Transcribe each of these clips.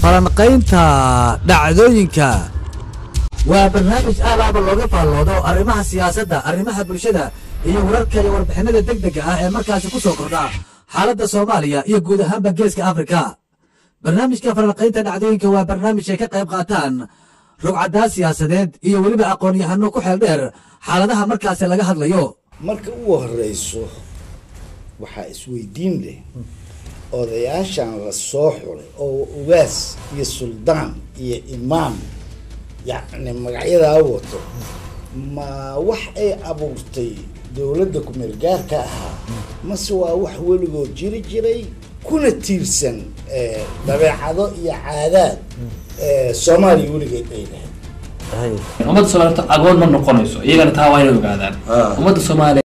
falanqaynta dhacdooyinka waa barnaamij aalaaba looga faalloodo arrimaha siyaasadda arrimaha bulshada iyo wararka iyo warbixinada deg dega ah ee markaasi ku soo kordha xaaladda soomaaliya iyo guud ahaanba geeska afrika barnaamijka falanqaynta dhacdooyinka waa barnaamij ay ka qayb qaataan rugcaddaa siyaasadeed iyo weliba aqoon-yahano ku xeel dheer xaaladaha markaasi laga hadlayo marka ugu horeyso waxaa isweydiin leh odayaashan la soo xulay oo ugaas iyo suldaan iyo imaam yacni magacyadaa wato ma wax ay abuurtay dowladda ku-meel gaarka ahaa mase waa wax weligood jiri jiray kuna tiirsan dabeecado iyo caadaad soomaaliya weligeed ay lahayd ummadda soomaaliyed agoon ma noqonayso iyagana taa waa inay ogaadaan ummadda soomaaliya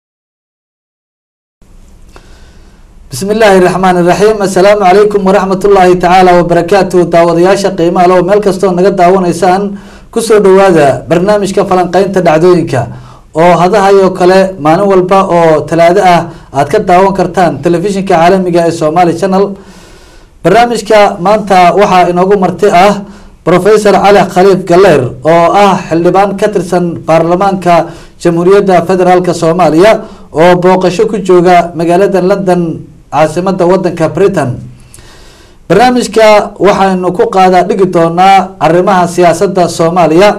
bismi illaahi raxmaan iraxiim assalaamu calaykum waraxmat ullaahi tacaala wabarakaatu daawadayaasha qiimaha low meel kastoo naga daawanaysaan kusoo dhawaada barnaamijka falanqeynta dhacdooyinka oo hadahayoo kale maalin walba oo talaado ah aad ka daawan kartaan telefishinka caalamiga ee somaali channel barnaamijka maanta waxaa inoogu marti ah professor cali khaliif galeer oo ah xildhibaan ka tirsan baarlamaanka jamhuuriyadda federaalk soomaaliya oo booqasho ku jooga magaalada london caasimada wadanka britain barnaamijka waxaynu ku qaadaa dhigi doonaa arrimaha siyaasadda soomaaliya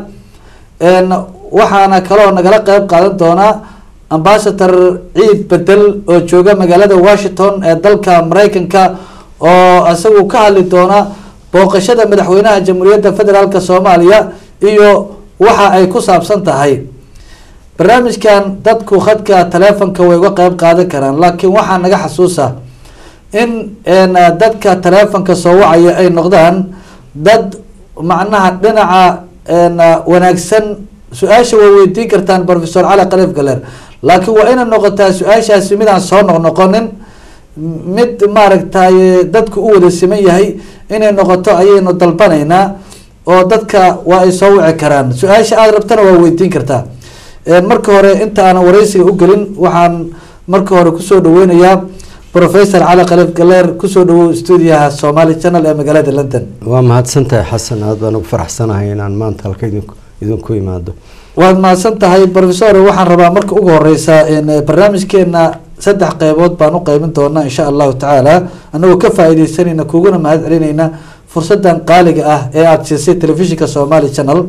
waxaana kaloo nagala qeyb qaadan doonaa ambasador ciid bedel oo jooga magaalada washington ee dalka mareykanka oo isagu ka hadli doona booqashada madaxweynaha jamhuuriyadda federaalk soomaaliya iyo waxa ay ku saabsan tahay barnaamijkan dadku khadka taleefonka way uga qeyb qaadan karaan laakiin waxaa naga xasuusa in dadka taleefonka soo wacaya ay noqdaan dad macnaha dhinaca wanaagsan su-aasha way weydiin kartaan professor cali khaliif galer laakiin waa inay noqotaa su-aashaasi midaan soo noqnoqonin mid maaragtay dadku u wada siman yahay inay noqoto ayaynu dalbanaynaa oo dadka waa ay soo wici karaan su-aasha aada rabtana waa weydiin kartaa marka hore inta aanan wareysiga u gelin waxaan marka hore kusoo dhaweynayaa professor cali khaliif galeer kusoo dhawow stuudiyaha somali channel ee magaalada london waa mahadsantahay xasan aad baan ugu faraxsanahay inaan maanta halka idinku idinku imaado waad mahadsan tahay professor waxaan rabaa marka ugu horeysa barnaamijkeena saddex qeybood baan u qeybin doonaa insha allahu tacaala anagoo ka faa-ideysanayna kuguna mahad celinayna fursadan qaaliga ah ee aada siisay telefishinka somali channel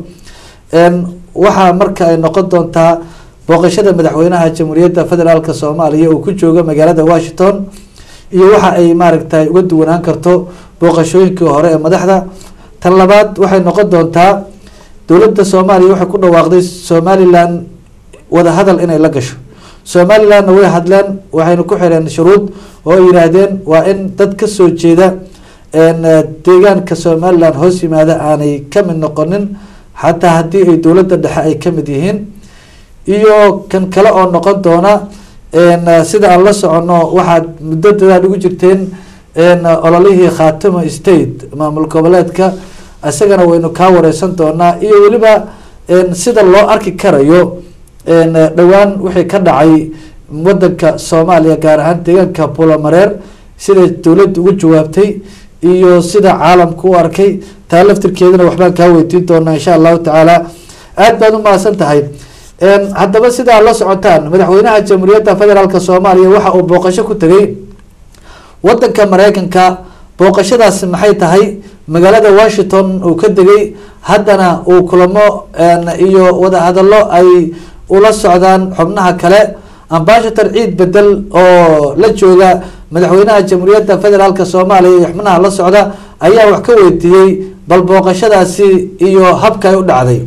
waxaa marka ay noqon doontaa booqashada madaxweynaha jamhuuriyadda federaalk soomaaliya uu ku joogo magaalada washington iyo waxa ay maaragtay uga duwanaan karto booqashooyinkii hore ee madaxda tan labaad waxay noqon doontaa dowladda soomaaliya waxay ku dhawaaqday somalilan wadahadal inay la gasho somalilandna way hadleen waxayna ku xireen shuruud oo ay yihaahdeen waa in dad kasoo jeeda deegaanka somaliland hoos yimaada aanay kamid noqonin xataa haddii ay dowladda dhexe ay kamid yihiin iyo kan kale oo noqon doona sida aan la socono waxaad muddo dadaad ugu jirteen ololihii khatimo state maamul goboleedka isagana waynu kaa wareysan doonaa iyo weliba sida loo arki karayo dhowaan wixii ka dhacay wadanka soomaaliya gaar ahaan deegaanka buulamareer siday dowladda ugu jawaabtay iyo sida caalamka u arkay taa laftirkeedana waxbaan kaa weydiin doonaa insha allahu tacaala aada baad u mahadsan tahay haddaba sidaa la socotaan madaxweynaha jamhuuriyadda federaalk soomaaliya waxa uu booqasho ku tegay wadanka mareykanka booqashadaasi maxay tahay magaalada washington uu ka degay haddana uu kulamo iyo wadahadallo ay ula socdaan xubnaha kale ambasador ciid bedel oo la jooga madaxweynaha jamhuuriyadda federaalk soomaaliya iyo xubnaha la socda ayaa wax ka weydiiyey bal booqashadaasi iyo habka ay u dhacday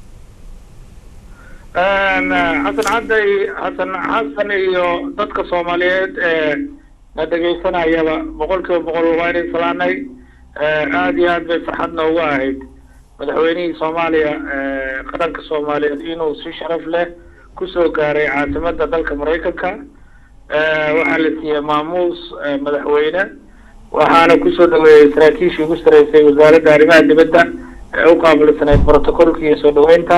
xasan cadday xasan xasan iyo dadka soomaaliyeed ee na dhegaysanayaba boqol kiiba boqol waa inay salaanay aada iyo aad bay farxad noogu ahayd madaxweynihii soomaaliya qaranka soomaaliyeed inuu si sharaf leh kusoo gaaray caasimada dalka maraykanka waxaa la siiyey maamuus madaxweyne waxaana kusoo dhaweeyey saraakiishii ugu sareysay wasaaradda arrimaha dibadda ee u qaabilsanayd protocolka iyo soo dhaweynta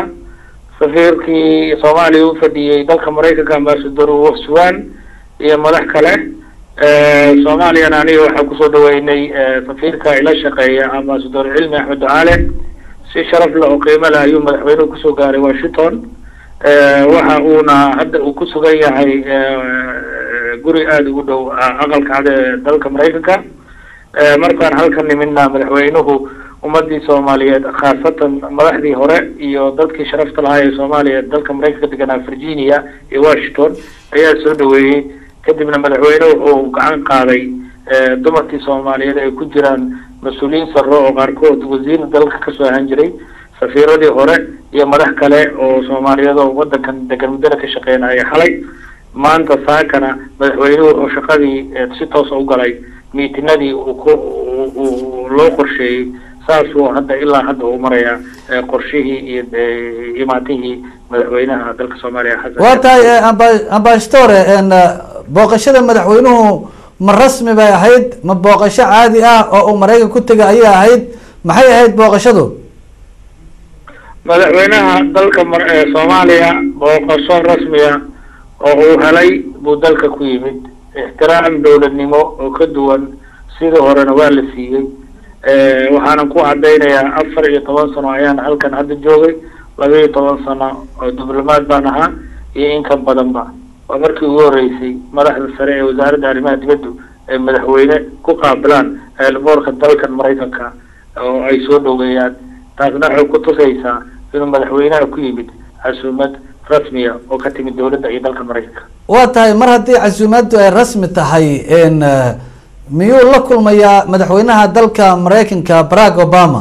safiirkii soomaaliya u fadhiyey dalka maraykanka ambasador wafsuwan iyo madax kale soomaaliyana aniga waxaa kusoo dhaweynay safiirka ila shaqeeya ambasador cilmi axmed ducaale si sharaf leh oo qiimo leh ayuu madaxweynuhu kusoo gaaray washington waxa uuna hadda uu ku sugan yahay guri aada ugu dhow aqalka cad ee dalka maraykanka markaan halkan nimidna madaxweynuhu ummadii soomaaliyeed khaasatan madaxdii hore iyo dadkii sharafta lahaa ee soomaaliya dalka maraykanka deganaa virginia iyo washington ayaa soo dhaweeyey kadibna madaxweynuhu wuxuu gacan qaaday dumarkii soomaaliyeed ay ku jiraan mas-uuliyiin saro oo qaarkood wasiir dalka kasoo ahaan jiray safiiradii hore iyo madax kale oo soomaaliyeed oo wadankan degan muddada ka shaqeynaya xalay maanta saakana madaxweynuhu wuxuu shaqadii si toosa u galay miitinadii uu ku uu loo qorsheeyey saasuu hadda ilaa hadda uu marayaa qorshihii iyo imaatihii madaxweynaha dalka soomaaliya xasan waa tahay amba- ambassadore booqashada madaxweynuhu ma rasmi bay ahayd ma booqasho caadi ah oo uu maraykan ku tegay ayay ahayd maxay ahayd booqashadu madaxweynaha dalka mar- ee soomaaliya booqasho rasmiya oo uu helay buu dalka ku yimid ixtiraam dowladnimo oo ka duwan sidii horena waa la siiyey waxaanan ku cadaynayaa afar iyo toban sano ayaan halkan hadda joogay laba iyo toban sano oo diblomaad baan ahaa iyo in ka badanba waa markii ugu horeysay madaxda sare ee wasaaradda arrimaha dibaddu ay madaxweyne ku qaabilaan eelboorka dalkan maraykanka oo ay soo dhoweeyaan taasna waxay ku tusaysaa inuu madaxweynaha ku yimid casuumad rasmiya oo ka timid dowladda iyo dalka maraykanka waa tahay mar haddii casuumaaddu ay rasmi tahay n miyuu la kulmayaa madaxweynaha dalka maraykanka barack obama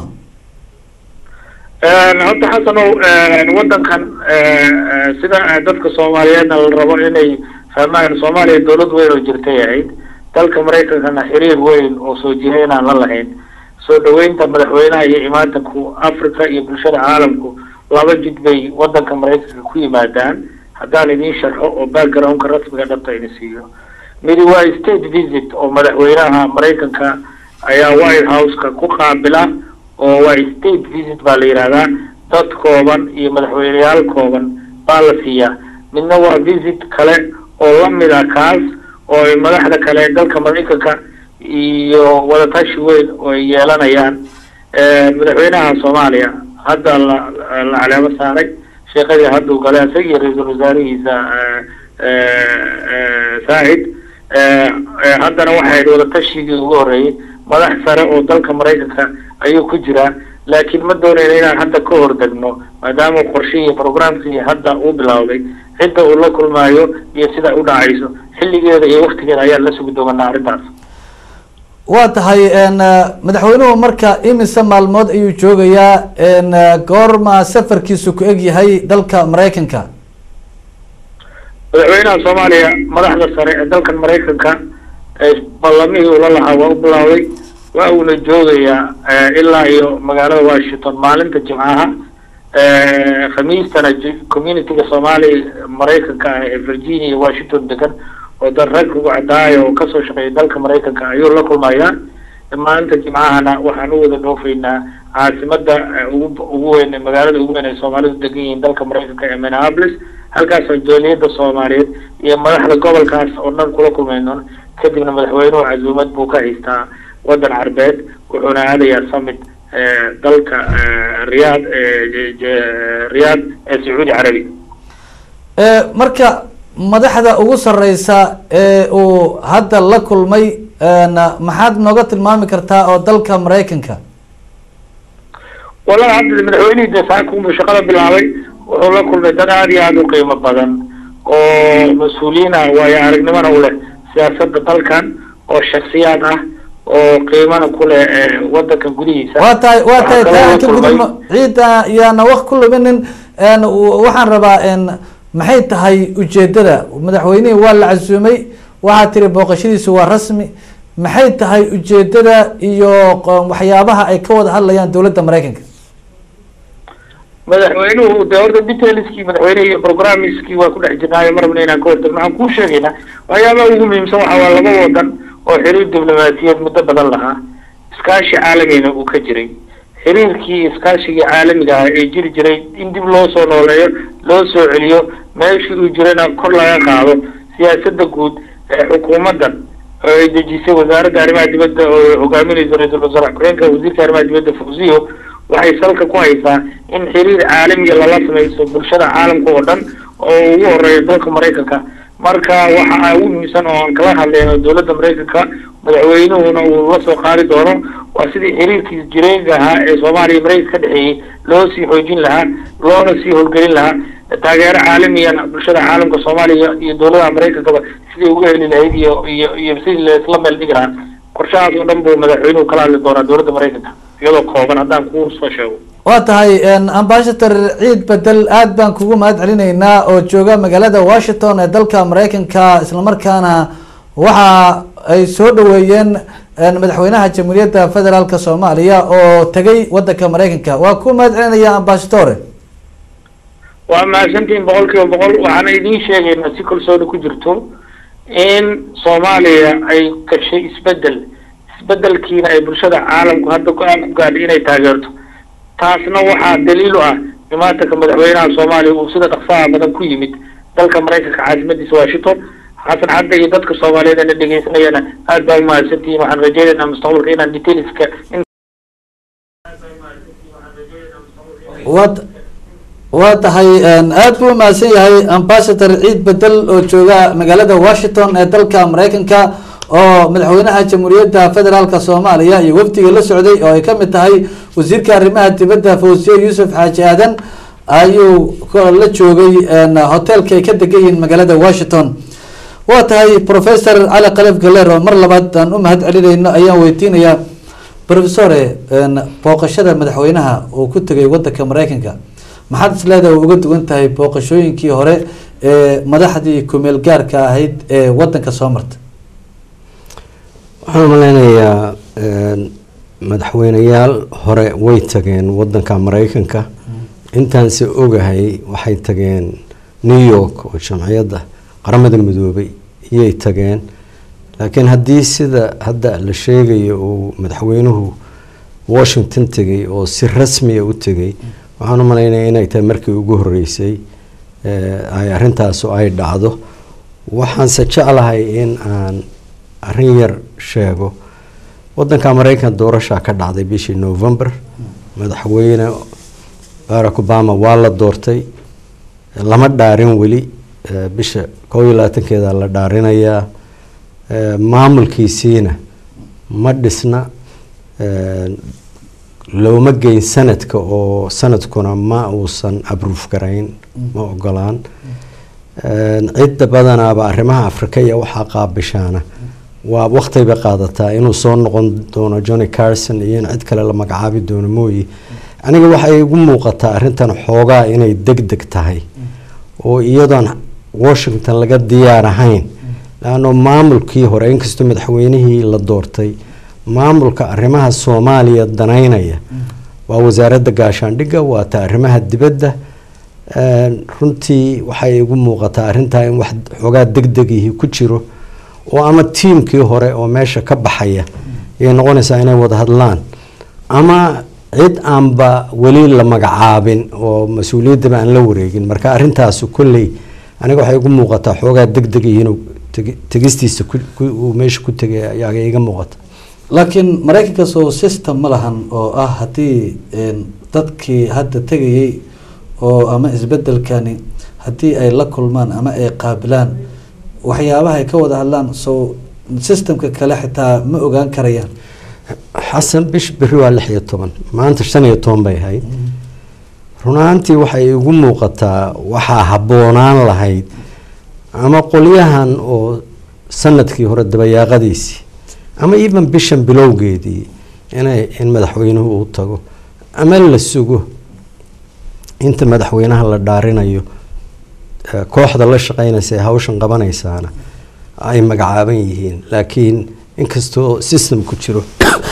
horta xasanow wadankan sida dadka soomaaliyeedna la rabo inay fahmaan soomaaliya dowlad weyn oo jirtay ahayd dalka maraykankana xiriir weyn oo soo jiray inaan la lahayn soo dhaweynta madaxweynaha iyo imaatanku africa iyo bulshada caalamku laba jid bay wadanka maraykanka ku yimaadaan haddaan idiin sharxo oo backgroundka rasmiga dhabta idin siiyo midi waa state visit oo madaxweynaha maraykanka ayaa white houseka ku qaabila oo waa state visit baa la yihahdaa dad kooban iyo madaxweyneyaal kooban baa la siiyaa midna waa visit kale oo lamid ah kaas oo ay madaxda kale ee dalka maraykanka iyo wadatashi weyn oo ay yeelanayaan madaxweynaha soomaaliya hadda la la caleemo saaray sheekadii hadduu galay isaga iyo ra-iisul wasaarihiisa saacid haddana waxay wadatashigii ugu horeeyey madax sare oo dalka maraykanka ayuu ku jiraa laakiin ma doonayna inaan hadda ka hordegno maadaama qorshihii programkii hadda uu bilowday cidda uu la kulmaayo iyo sida u dhacayso xilligeeda iyo waktigeeda ayaan la sugi doonaa arrintaas waa tahay madaxweynuhu marka imise maalmood ayuu joogayaa goorma safarkiisu ku eg yahay dalka maraykanka madaxweynaha soomaaliya madaxda sare ee dalkan maraykanka ballamihii ula lahaa waa u bilaawday waa uuna joogayaa ilaa iyo magaalada washington maalinta jimcaha khamiistana communityga soomaaliya maraykanka ah ee virginia iyo washington degan oo dad rag ugu cadaayo oo kasoo shaqeeya dalka maraykanka ayuu la kulmayaa maalinta jimcahana waxaan u wada dhoofaynaa caasimada ugu ugu weyn magaalada ugu weyn ay soomaalidu degan yihiin dalka maraykanka ee minneapolis halkaasoo jooliyada soomaaliyeed iyo madaxda gobolkaas oo dhan kula kulmayno kadibna madaxweynuhu casuumad buu ka haystaa wadan carbeed wuxuuna aadayaa summit dalka riyaad riyaad ee sacuudi carabi marka madaxda ugu sareysa ee uu hadda la kulmay maxaad nooga tilmaami kartaa oo dalka maraykanka wallahi hadda madaxweynihii dee saakunbuu shaqada bilaabay wuxuu la kulmay dad aada iyo aada u qiimo badan oo mas-uuliyiin ah waayo aragnimona u leh siyaasadda dalkan oo shaksiyaad ah oo qiimana ku leh wadanka gudihiisa waa tahay waa tahay taa aan ka gudubno ciida yaana waq ku luminin waxaan rabaa maxay tahay ujeedada madaxweynihii waa la casuumay waxaa tiri booqashadiisu waa rasmi maxay tahay ujeedada iyo waxyaabaha ay ka wada hadlayaan dowladda maraykanka madaxweynuhu de horta detailskii madaxweynehi iyo programmiskii waa ku dhex jirnaayo marabna inaan ka hortagno waxaan kuu sheegaynaa waxyaabaha ugu muhiimsan waxa waa laba wadan oo xiriir diblomaasiyeed muddo badan lahaa iskaashi caalamina uu ka jiray xiriirkii iskaashigii caalamiga ah ee jiri jiray in dib loo soo nooleeyo loo soo celiyo meeshii uu jirana kor laga qaado siyaasadda guud ee xukuumaddan oo ay dejisay wasaaradda arrimaha dibadda oo hogaaminaysa ra-iisul wasaare ku-xigeenka wasiirka arrimaha dibadda fawziyo waxay salka ku haysaa in xiriir caalamiya lala samayso bulshada caalamka oo dhan oo ugu horeeya dalka maraykanka marka waxa ugu muhiimsan oo aan kala hadlayno dowladda maraykanka madaxweynuhuna uu la soo qaadi doono waa sidii xiriirkii jireenka ahaa ee soomaaliya iyo maraykanka ka dhexeeyey loo sii xoojin lahaa loona sii howlgelin lahaa taageero caalamiyana bulshada caalamka soomaaliya iyo dowladaha maraykankaba sidii uga heli lahayd iyo iyo iyo sidii laisla meel dhigi lahaa qorshahaas oo dhan buu madaxweynuhu kala hadli doonaa dowladda maraykanka iyadoo kooban haddaan kuu soo sheego waa tahay ambassador ciid bedel aad baan kugu mahad celinaynaa oo jooga magaalada washington ee dalka maraykanka islamarkaana waxa ay soo dhaweeyeen madaxweynaha jamhuuriyadda federaalk soomaaliya oo tegay wadanka maraykanka waa ku mahad celinaya ambassadore waa mahadsantihiin boqol kiiba boqol waxaana idiin sheegaynaa si kalsooni ku jirto in soomaaliya ay gashay isbedel isbedelkiina ay bulshada caalamku hadda go-aan ku gaadhay inay taageerto taasna waxaa daliil u ah imaatanka madaxweynaha soomaaliya uu sida dhaqsaha badan ku yimid dalka maraykanka caasimadiisa washington xasan cadda iyo dadka soomaaliyeed ana dhegeysanayana aad baa umahadsantihiin waxaan rajeynaynaa mustaqbalka inaan detailska waad waa tahay aad buu umahadsan yahay ambassador ciid bedel oo jooga magaalada washington ee dalka maraykanka oo madaxweynaha jamhuuriyadda federaalk soomaaliya iyo wafdiga la socday oo ay kamid tahay wasiirka arrimaha dibadda fawsiye yuusuf xaaji aadan ayuu la joogay hotelka ay ka degan yihiin magaalada washington waa tahay professor cali kalef galer oo mar labaad aan u mahad celinayno ayaan weydiinayaa professore booqashada madaxweynaha uu ku tegay wadanka maraykanka maxaad is leedahay uga duwan tahay booqashooyinkii hore ee madaxdii kumeel gaarka ahayd ee wadanka soo marta waxaan malaynayaa madaxweyneyaal hore way tageen wadanka maraykanka intaanse ogahay waxay tageen new york oo jamciyadda qaramada midoobay iyay tageen laakiin haddii sida hadda la sheegayo uu madaxweynuhu washington tegay oo si rasmiya u tegay waxaan u malaynaya inay tahay markii ugu horeysay ay arintaasu ay dhacdo waxaanse jeclahay in aan arrin yar sheego wadanka maraykan doorashaa ka dhacday bishii november madaxweyne barack obama waa la doortay lama dhaarin weli bisha koob iyo labaatankeeda la dhaarinayaa maamulkiisiina ma dhisna looma geyn sanadka oo sanadkuna ma uusan abruuf garayn ma ogolaan cidda badanaaba arrimaha afrika iyo waxaa qaabishaana waa waqti bay qaadataa inuu soo noqon doono johnny carson iyo in cid kale la magacaabi doono mooye aniga waxay igu muuqataa arrintan xoogaa inay deg deg tahay oo iyadoon washington laga diyaar ahayn laano maamulkii hore inkastoo madaxweynihii la doortay maamulka arrimaha soomaaliya danaynaya waa wasaaradda gaashaandhigga waata arrimaha dibadda runtii waxay igu muuqataa arrintaa in wax xoogaa deg degihii ku jiro oo ama tiimkii hore oo meesha ka baxaya ayay noqonaysaa inay wada hadlaan ama cid aanba weli la magacaabin oo mas-uuliyaddaba aan la wareegin marka arrintaasu kolley aniga waxay igu muuqataa xoogaa deg degihii inuu tegistiisa uu meesha ku tegay ayaa iga muuqata laakiin maraykanka soo system ma lahan oo ah haddii dadkii hadda tegayay oo ama isbedelkani haddii ay la kulmaan ama ay qaabilaan waxyaabaha ay ka wada hadlaan soo systemka kale xitaa ma ogaan karayaan xasan bish beri waa lix iyo toban maanta shan iyo toban bay ahayd runaantii waxay igu muuqataa waxaa habboonaan lahayd ama qolyahan oo sanadkii hore dabayaaqadiisii ama even bishan bilowgeedii inay in madaxweynuhu uu tago ama la sugo inta madaxweynaha la dhaarinayo kooxda la shaqeynaysa ee hawshan qabanaysaana ay magacaaban yihiin laakiin inkastoo systemku jiro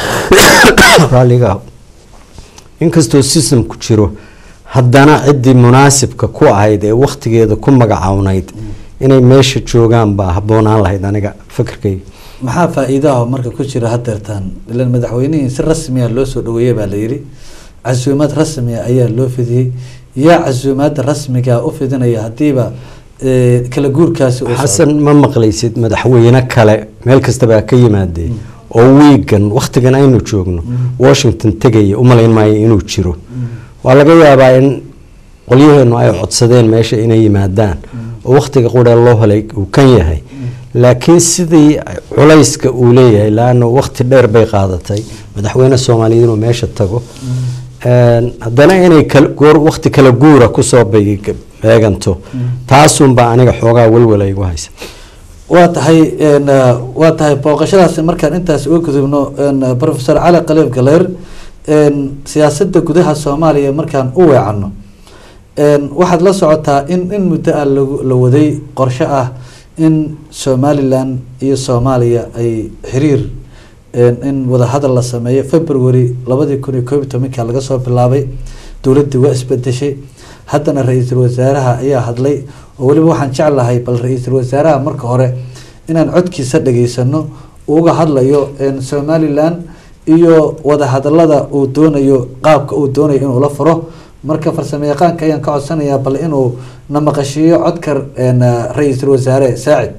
raalliga inkastoo systemku jiro haddana ciddii munaasibka ku ahayd ee waktigeeda ku magacawnayd inay meesha joogaan baa habboonaan lahayd aniga fikirkayga maxaa faa-iidaha marka ku jira hadeertaan ilan madaxweynihii si rasmiya loo soo dhaweeyey baa la yidhi casuumaad rasmiya ayaa loo fidiyey yaa casuumaada rasmiga u fidinaya haddiiba eh, kala guurkaasi uu socdo. xasan ma maqlaysid madaxweyne kale meel kastabaa ka yimaadee oo wiigan wakhtigan aynu joogno washington tegaya umalayn maayo inuu jiro waa laga yaabaa in qolyaheenu ay codsadeen meesha inay yimaadaan oo wakhtiga qura loo helay uu kan yahay laakiin sidii culayska uu leeyahay laana wakhti dheer bay qaadatay madaxweyne soomaaliyeed inuu meesha tago Een, haddana inay kal- goor wakhti kala guura kusoo beeg- beeganto taasunbaa aniga xoogaa welwel ay igu haysa waa tahay een, eh, waa tahay booqashadaasi markaan intaas uga gudubno een, professor cali khaliif galeer een, siyaasadda gudaha soomaaliya markaan u weecanno een, waxaad la socotaa in in muddo ah lagu- la waday qorshe ah in somalilan iyo soomaaliya ay xiriir een, in wadahadal la sameeyo february labadii kun iyo koob iyo tobanka laga soo bilaabay dowladdii waa isbedeshay haddana ra-iisul wasaaraha ayaa hadlay oo weliba waxaan jeclahay bal ra-iisul wasaaraha marka hore inaan codkiisa dhageysano uu uga hadlayo een, somalilan iyo wadahadalada uu doonayo qaabka uu doonayo inuu la furo marka farsamo yaqaanka ayaan ka codsanayaa bal inuu na maqashiiyo codka een, ra-iisul wasaare saacid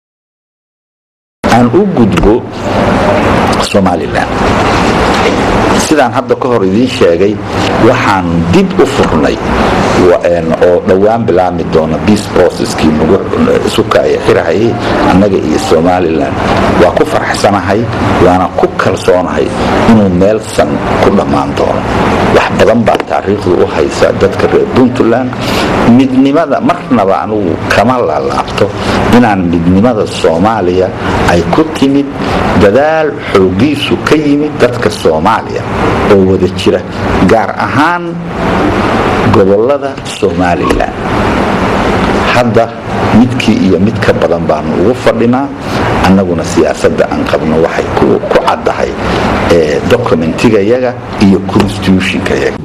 aan u gudbo somalilan sidaan hadda ka hor idiin sheegay waxaan dib u furnay wa- een, oo dhowaan bilaabmi doona peace processkii nagu sukaya xirahayay annaga iyo somalilan waa ku faraxsanahay waana ku kalsoonahay inuu meelsan ku dhammaan doono wax badan baa taariikhdu u haysa dadka reer puntland midnimada marnaba anugu kama laalaabto inaan midnimada soomaaliya ay ku timid dadaal xoogiisu ka yimid dadka soomaaliya oo wada jira gaar ahaan gobolada somalilan hadda midkii iyo mid ka badan baanu ugu fadhinaa annaguna siyaasadda aan qabno waxay ku ku caddahay ee documentigayaga iyo constitutionkayaga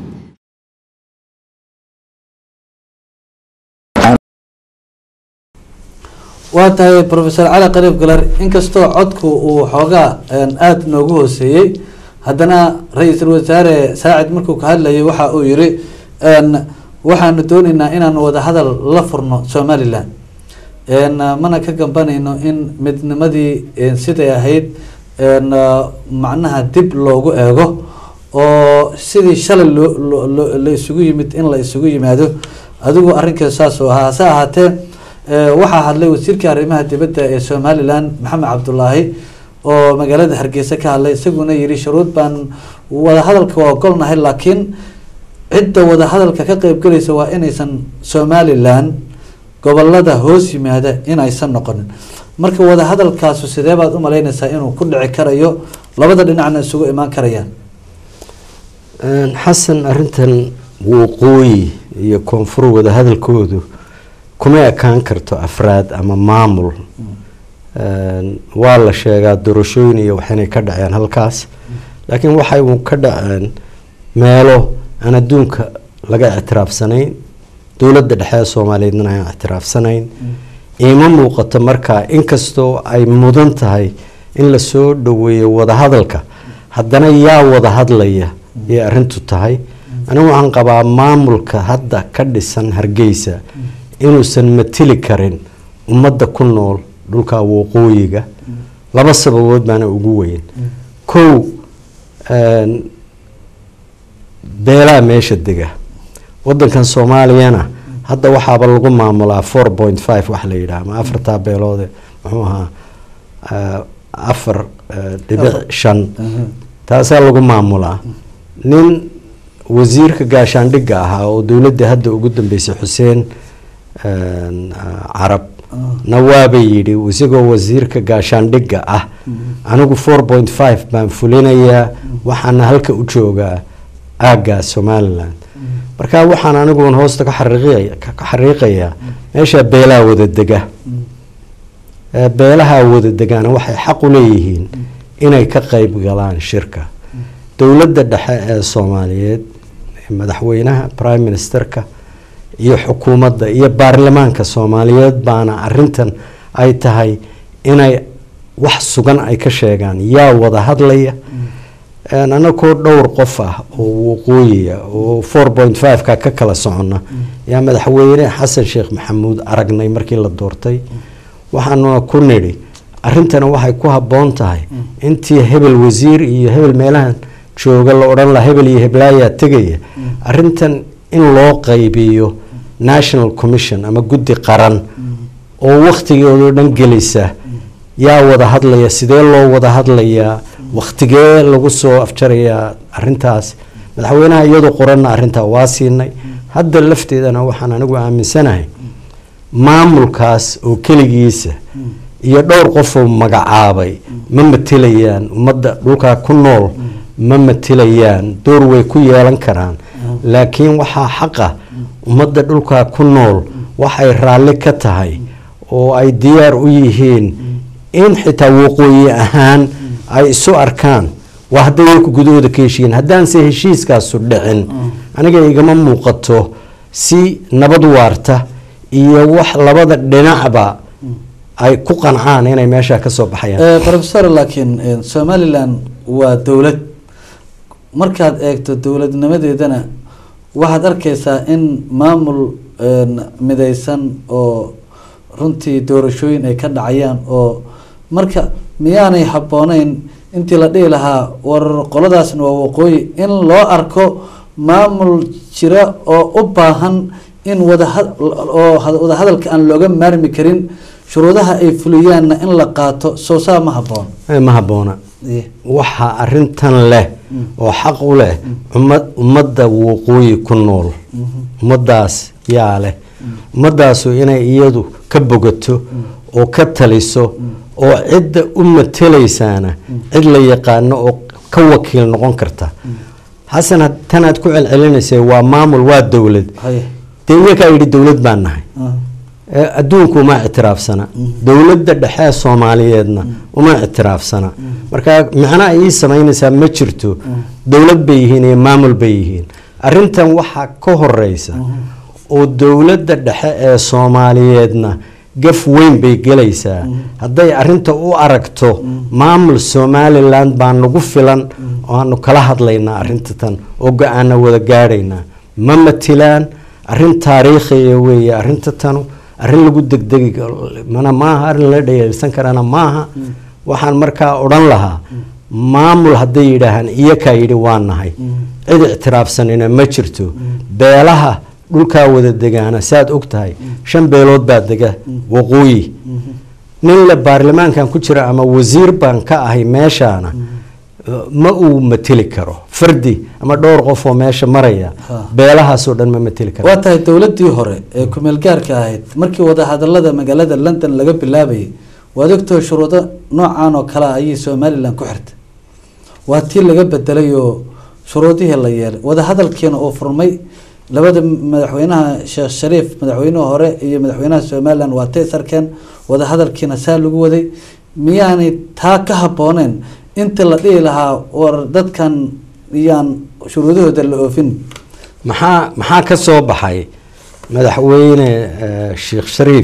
waa tahay professor cali qariib galar inkastoo codku uu xoogaa een, aada noogu hooseeyey haddana ra-iisul wasaare saacid markuu ka hadlayay waxa uu yiri een, waxaanu dooneynaa inaan wadahadal la furno somalilan een, mana ka gambanayno in midnimadii een, siday ahayd een, macnaha dib loogu eego oo sidii shalay loo loo- loo- la isugu yimid in la isugu yimaado adigu arrinkeedu saas oo ahaa hase ahaatee ee, waxaa hadlay wasiirka arrimaha dibadda ee somalilan maxamed cabdulaahi oo magaalada hargeysa ka hadlay isaguna yiri shuruud baan wadahadalka waa ogolnahay laakiin cidda wadahadalka ka qeybgelaysa waa inaysan somalilan gobolada hoos yimaada inaysan noqonin marka wadahadalkaasu sidee baad u malaynaysaa inuu ku dhici karayo labada dhinacna isugu imaan karayaan Een, xasan arintan waqooyi iyo koonfur wada hadalkoodu kuma ekaan karto afraad ama maamul Een, waa la sheegaa doorashooyin iyo waxinay ka dhaceen halkaas laakiin waxay uun ka dhaceen meelo aan adduunka laga ictiraafsanayn dowladda dhexe ee soomaaliyeedna aan ictiraafsanayn iima muuqato markaa inkastoo ay mudan tahay in lasoo dhoweeyo wadahadalka haddana yaa wada hadlaya ayay arrintu tahay anigu waxaan qabaa maamulka hadda ka dhisan hargeysa inuusan matili karin ummadda ku nool dhulka waqooyiga laba sababood baana ugu weyn kow een, beelaha meesha dega wadankan soomaaliyana hadda waxaaba lagu maamulaa four point five wax la yidhaha ama afartaa beeloode muxuu ahaa ah, afar ah, dhibic shan taasaa lagu maamulaa nin wasiirka gaashaandhigga ahaa oo dowladda hadda ugu dambeysay xuseen een, ah, carab na waabay yidhi isagoo wasiirka gaashaandhigga ah anigu four point five baan fulinayaa waxaana halka u joogaa aagga somaliland marka waxaan aniguun hoosta ka xariiqaya ka ka xariiqayaa meesha beelaha wada dega Ee, beelaha wada degaana waxay xaq u leeyihiin inay ka qayb galaan shirka dowladda dhexe ee soomaaliyeed madaxweynaha prime ministerka iyo xukuumadda iyo baarlamaanka soomaaliyeed baana arintan ay tahay inay wax sugan ay ka sheegaan yaa wada hadlaya een, anakoo dhowr qof ah oo waqooyiya oo four point five-ka ka kala socona yaa madaxweyne xasan sheekh maxamuud aragnay markii la doortay waxaanuna ku nidhi arrintana waxay ku habboon tahay intii hebel wasiir iyo hebel meelahan jooga la odhan laha hebel iyo heblaayaa tegaya arrintan in loo qaybiyo national commission ama guddi qaran oo wakhtigeedoo dhan gelisa yaa wada hadlaya sidee loo wada hadlayaa wakhtigee lagu soo afjarayaa arintaas madaxweynaha iyadoo qoranna arrintaa waa siinay hadda lafteedana waxaan anigu aaminsanahay maamulkaas oo keligiisa iyo dhowr qofoo magacaabay ma matilayaan ummadda dhulkaa ku nool ma matilayaan door way ku yeelan karaan laakiin waxaa xaqa ummadda dhulkaa ku nool waxay raalli ka tahay oo ay diyaar u yihiin in xitaa waqooyi ahaan ay isu arkaan waa hadday iyaku gudahooda ka heshiiyeen haddaanse heshiiskaasu dhicin aniga igama muuqato si nabad waarta iyo wax labada dhinacba ay ku qancaan inay meesha ka soo baxayaan professor laakiin somalilan waa dowlad markaad eegto dowladnimadeedana waxaad arkeysaa in maamul midaysan oo runtii doorashooyin ay ka dhacayaan oo marka miyaanay habbooneyn intii la dhihi lahaa war qoladaasna waa waqooyi in loo arko maamul jira oo u baahan in wadaha oo wadahadalka aan looga maarmi karin shuruudaha ay fuliyaanna in la qaato soosaa ma habboon ma habboona waxaa arintan leh oo xaq u leh ummad ummadda waqooyi ku nool ummadaas yaa leh ummadaasu inay iyadu ka bogato oo ka taliso oo cidda u matelaysaana cid la yaqaano oo ka wakiil noqon karta xasan tanaad ku celcelinaysa waa maamul waa dowlad dee iyakaa yidhi dowlad baan nahay adduunku uma ictiraafsana dowladda dhexe soomaaliyeedna uma ictiraafsana marka micno ay ii samaynaysaa ma jirto dowlad bay yihiin iyo maamul bay yihiin arintan waxaa ka horeysa oo dowladda dhexe ee soomaaliyeedna gaf weyn bay gelaysaa hadday arinta u aragto maamul somalilan baa nagu filan oo aanu kala hadlaynaa arinta tan oo go-aana wada gaadhaynaa ma matilaan arin taariikhiya weeye arinta tanu arrin lagu degdegi mana maaha arrin la dhayeelsan karana maaha waxaan markaa odhan lahaa maamul hadday yidhaahaan iyakaa yidhi waa nahay cid ictiraafsanina ma jirto beelaha dhulkaa wada degaana saaad og tahay shan beelood baa dega waqooyi nin le baarlamaankan ku jira ama wasiir baan ka ahay meeshaana ma uu mateli karo fardi ama dhowr qof oo meesha maraya beelahaasoo dhan ma mateli karo waa tahay dowladii hore ee kumeel gaarka ahayd markii wadahadalada magaalada london laga bilaabayay waad ogtoo shuruudo noocan oo kale ayay somalilan ku xirtay waa tii laga bedelay oo shuruudihii la yeelay wadahadalkiina uu furmay labada madaxweynaha sheekh shariif madaxweynuhu hore iyo madaxweynaha somalilan waa tay sarkeen wadahadalkiina saa lagu waday miyaanay taa ka habbooneen inta la dhihi lahaa war dadkan iyaan shuruudahooda la oofin maxaa maxaa ka soo baxay madaxweyne sheekh shariif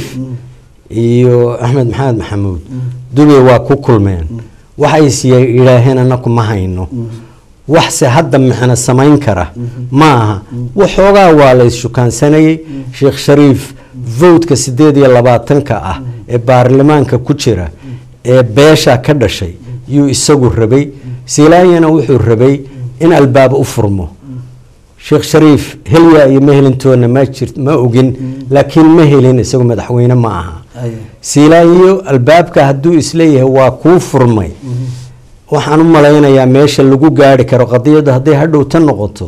iyo axmed maxamed maxamuud dubey waa ku kulmeen waxays yidhaaheen anaku ma hayno waxse hadda micno samayn kara ma aha waxoogaa waa la isshukaansanayey sheekh shariif vowtka sideed iyo labaatanka ah ee baarlamaanka ku jira ee beesha ka dhashay yuu isagu rabay silaanyana wuxuu rabay in albaab u furmo sheekh shariif helya iyo ma helintoona ma jir ma ogin laakiin ma helin isagu madaxweyne ma aha silaanyo albaabka hadduu isleeyahay waa kuu furmay waxaan u malaynayaa meesha lagu gaari karo qadiyadda hadday hadhow ta noqoto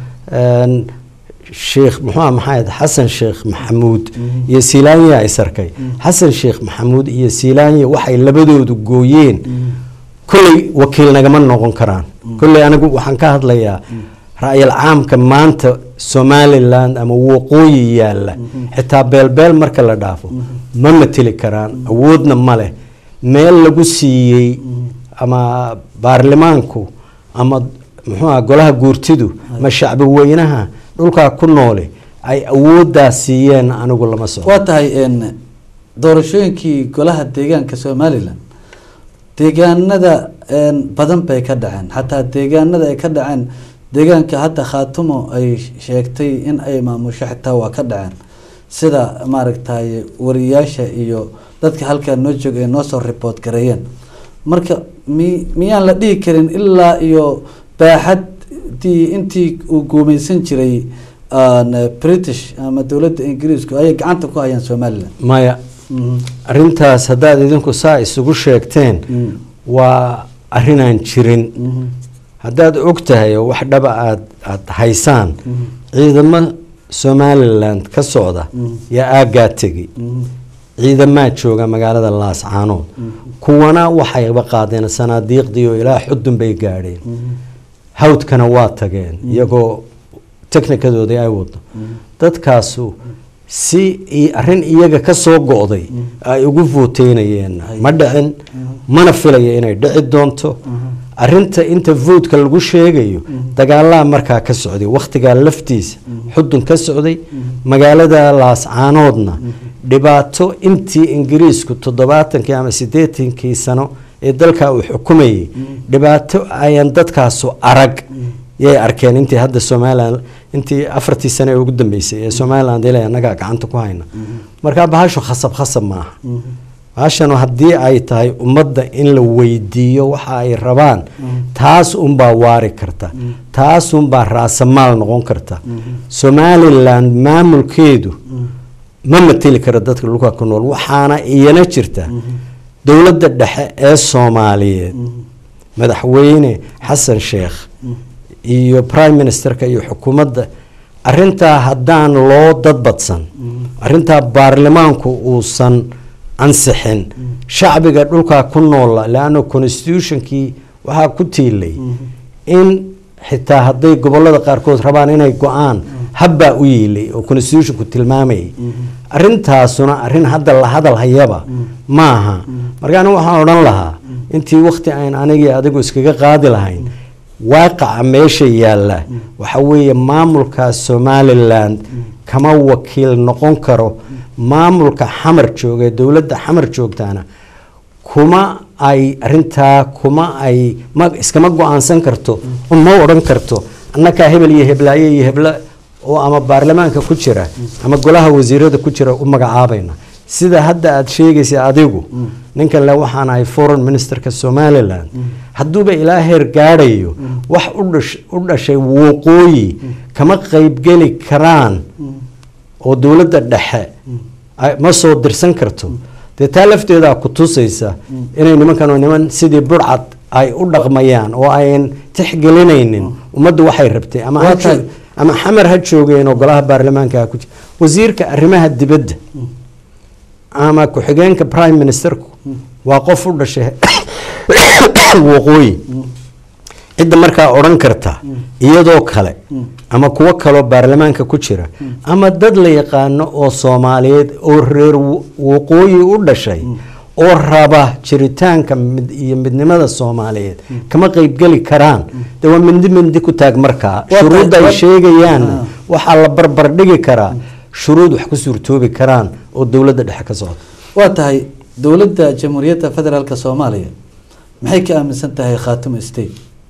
sheekh muxua maxayd xasan sheekh maxamuud iyo silaanya isarkay xasan sheekh maxamuud iyo silaanya waxay labadoodu gooyeen kolley wakiil nagama noqon karaan kolley anigu waxaan ka hadlayaa ra-yal caamka maanta somalilan ama waqooyi yaalla xitaa beelbeel marka la dhaafo ma mateli karaan awoodna ma leh meel lagu siiyey ama baarlamaanku ama muxuuha golaha guurtidu ma shacbi weynaha dhulkaa ku noole ay awooddaa siiyeen anigu lama soco waa tahay doorashooyinkii golaha deegaanka somalilan deegaanada een, badan bay ka dhaceen xataa deegaanada ay ka dhaceen deegaanka hadda khaatumo ay sheegtay in ay maamusho xitaa waa ka dhaceen sida maaragtay wariyaasha iyo dadka halkaa noo jooga ay noo soo report gareeyeen marka mi miyaan la dhihi karin ilaa iyo baaxadii intii uu guumeysan jiray aan, eh, british ama dowladda ingiriisku ayay gacanta ku hayaan somaliland maya Mhm. arintaas haddaad idinku saa isugu sheegteen Mm. waa arrinaan jirin Mhm. haddaad og tahay oo wax dhaba aad aada haysaan ciidamo somaliland ka socda yaa aaggaa tegi Mhm. ciidamaa jooga magaalada laascaanood kuwana waxayba qaadeen sanaadiiqdii oo ilaa xudun bay gaadheen hawdkana waa tageen iyagoo teknikadoodii ay wado dadkaasu si i- arrin iyaga ka soo go'day ay ugu vooteynayeen ma dhicin mana filaya inay dhici doonto arinta inta voodka lagu sheegayo dagaalaa markaa ka socday wakhtigaa laftiisa xudun ka socday magaalada laascaanoodna dhibaato intii ingiriisku toddobaatankii ama siddeetankii sano ee dalkaa uu xukumayay dhibaato ayan dadkaasu arag yay arkeen intii hadda somalilan intii afartii sane ee ugu dambeysay ee somaliland ilaa annagaa gacanta ku hayna markaa bahashu khasab khasab maaha bahashanu haddii ay tahay ummadda in la weydiiyo waxa ay rabaan taas unbaa waari karta taas unbaa raasamaal noqon karta somaliland maamulkeedu ma mateli karo dadka dhulka ku nool waxaana iyana jirta dowladda dhexe ee soomaaliyeed madaxweyne xasan sheekh iyo prime ministerka iyo xukuumadda arintaa haddaan loo dadbadsan arintaa baarlamaanku uusan ansixin shacbiga dhulkaa ku noola leanna constitutionkii waxaa ku tiilay in xitaa hadday gobolada qaarkood rabaan inay go-aan habbaa u yiilay oo constitutionku tilmaamayay arintaasuna arin hadda la hadal hayaba maaha marka anigu waxaan odhan lahaa intii wakti ayn anigii adigu iskaga qaadi lahayn waaqaca meesha yaalla waxa weeye maamulka somaliland kama wakiil noqon karo maamulka xamar jooga ee dowladda xamar joogtaana kuma ay arintaa kuma ay ma iskama go-aansan karto ma odhan karto annakaa hebel iyo heblaaye iyo hebla oo ama baarlamaanka ku jira ama golaha wasiirada ku jira u magacaabayna sida hadda aada sheegaysa adigu ninkan le waxaan ahay foreign ministerka somaliland hadduuba ilaa heer gaadhayo wax u dhash- u dhashay waqooyi kama qaybgeli karaan oo dowladda dhexe ay- ma soo dirsan karto dee taa lafteedaa ku tusaysa inay nimankan oo niman sidii burcad ay u dhaqmayaan oo ayan tixgelinaynin ummaddu waxay rabtay ama ha Waa tahay. joog- ama xamar ha joogeen oo golaha baarlamaanka ha ku jira wasiirka arrimaha dibadda ama ku-xigeenka prime ministerku waa qof u dhashay waqooyi cidda markaa odhan karta iyadoo kale ama kuwo kaloo baarlamaanka ku jira ama dad la yaqaano oo soomaaliyeed oo reer wa- waqooyi u dhashay oo raba jiritaanka mid- iyo midnimada soomaaliyeed kama qeybgeli karaan de waa mindi mindi ku taag markaa Waa shuruudda tahay- ay waa- sheegayaan Ah. waxaa la barbar dhigi karaa shuruud wax ku suurtoobi karaan oo dowladda dhexe ka socda waa tahay dowladda jamhuuriyadda federaalk soomaaliya maxay ka aaminsan tahay khaatimo state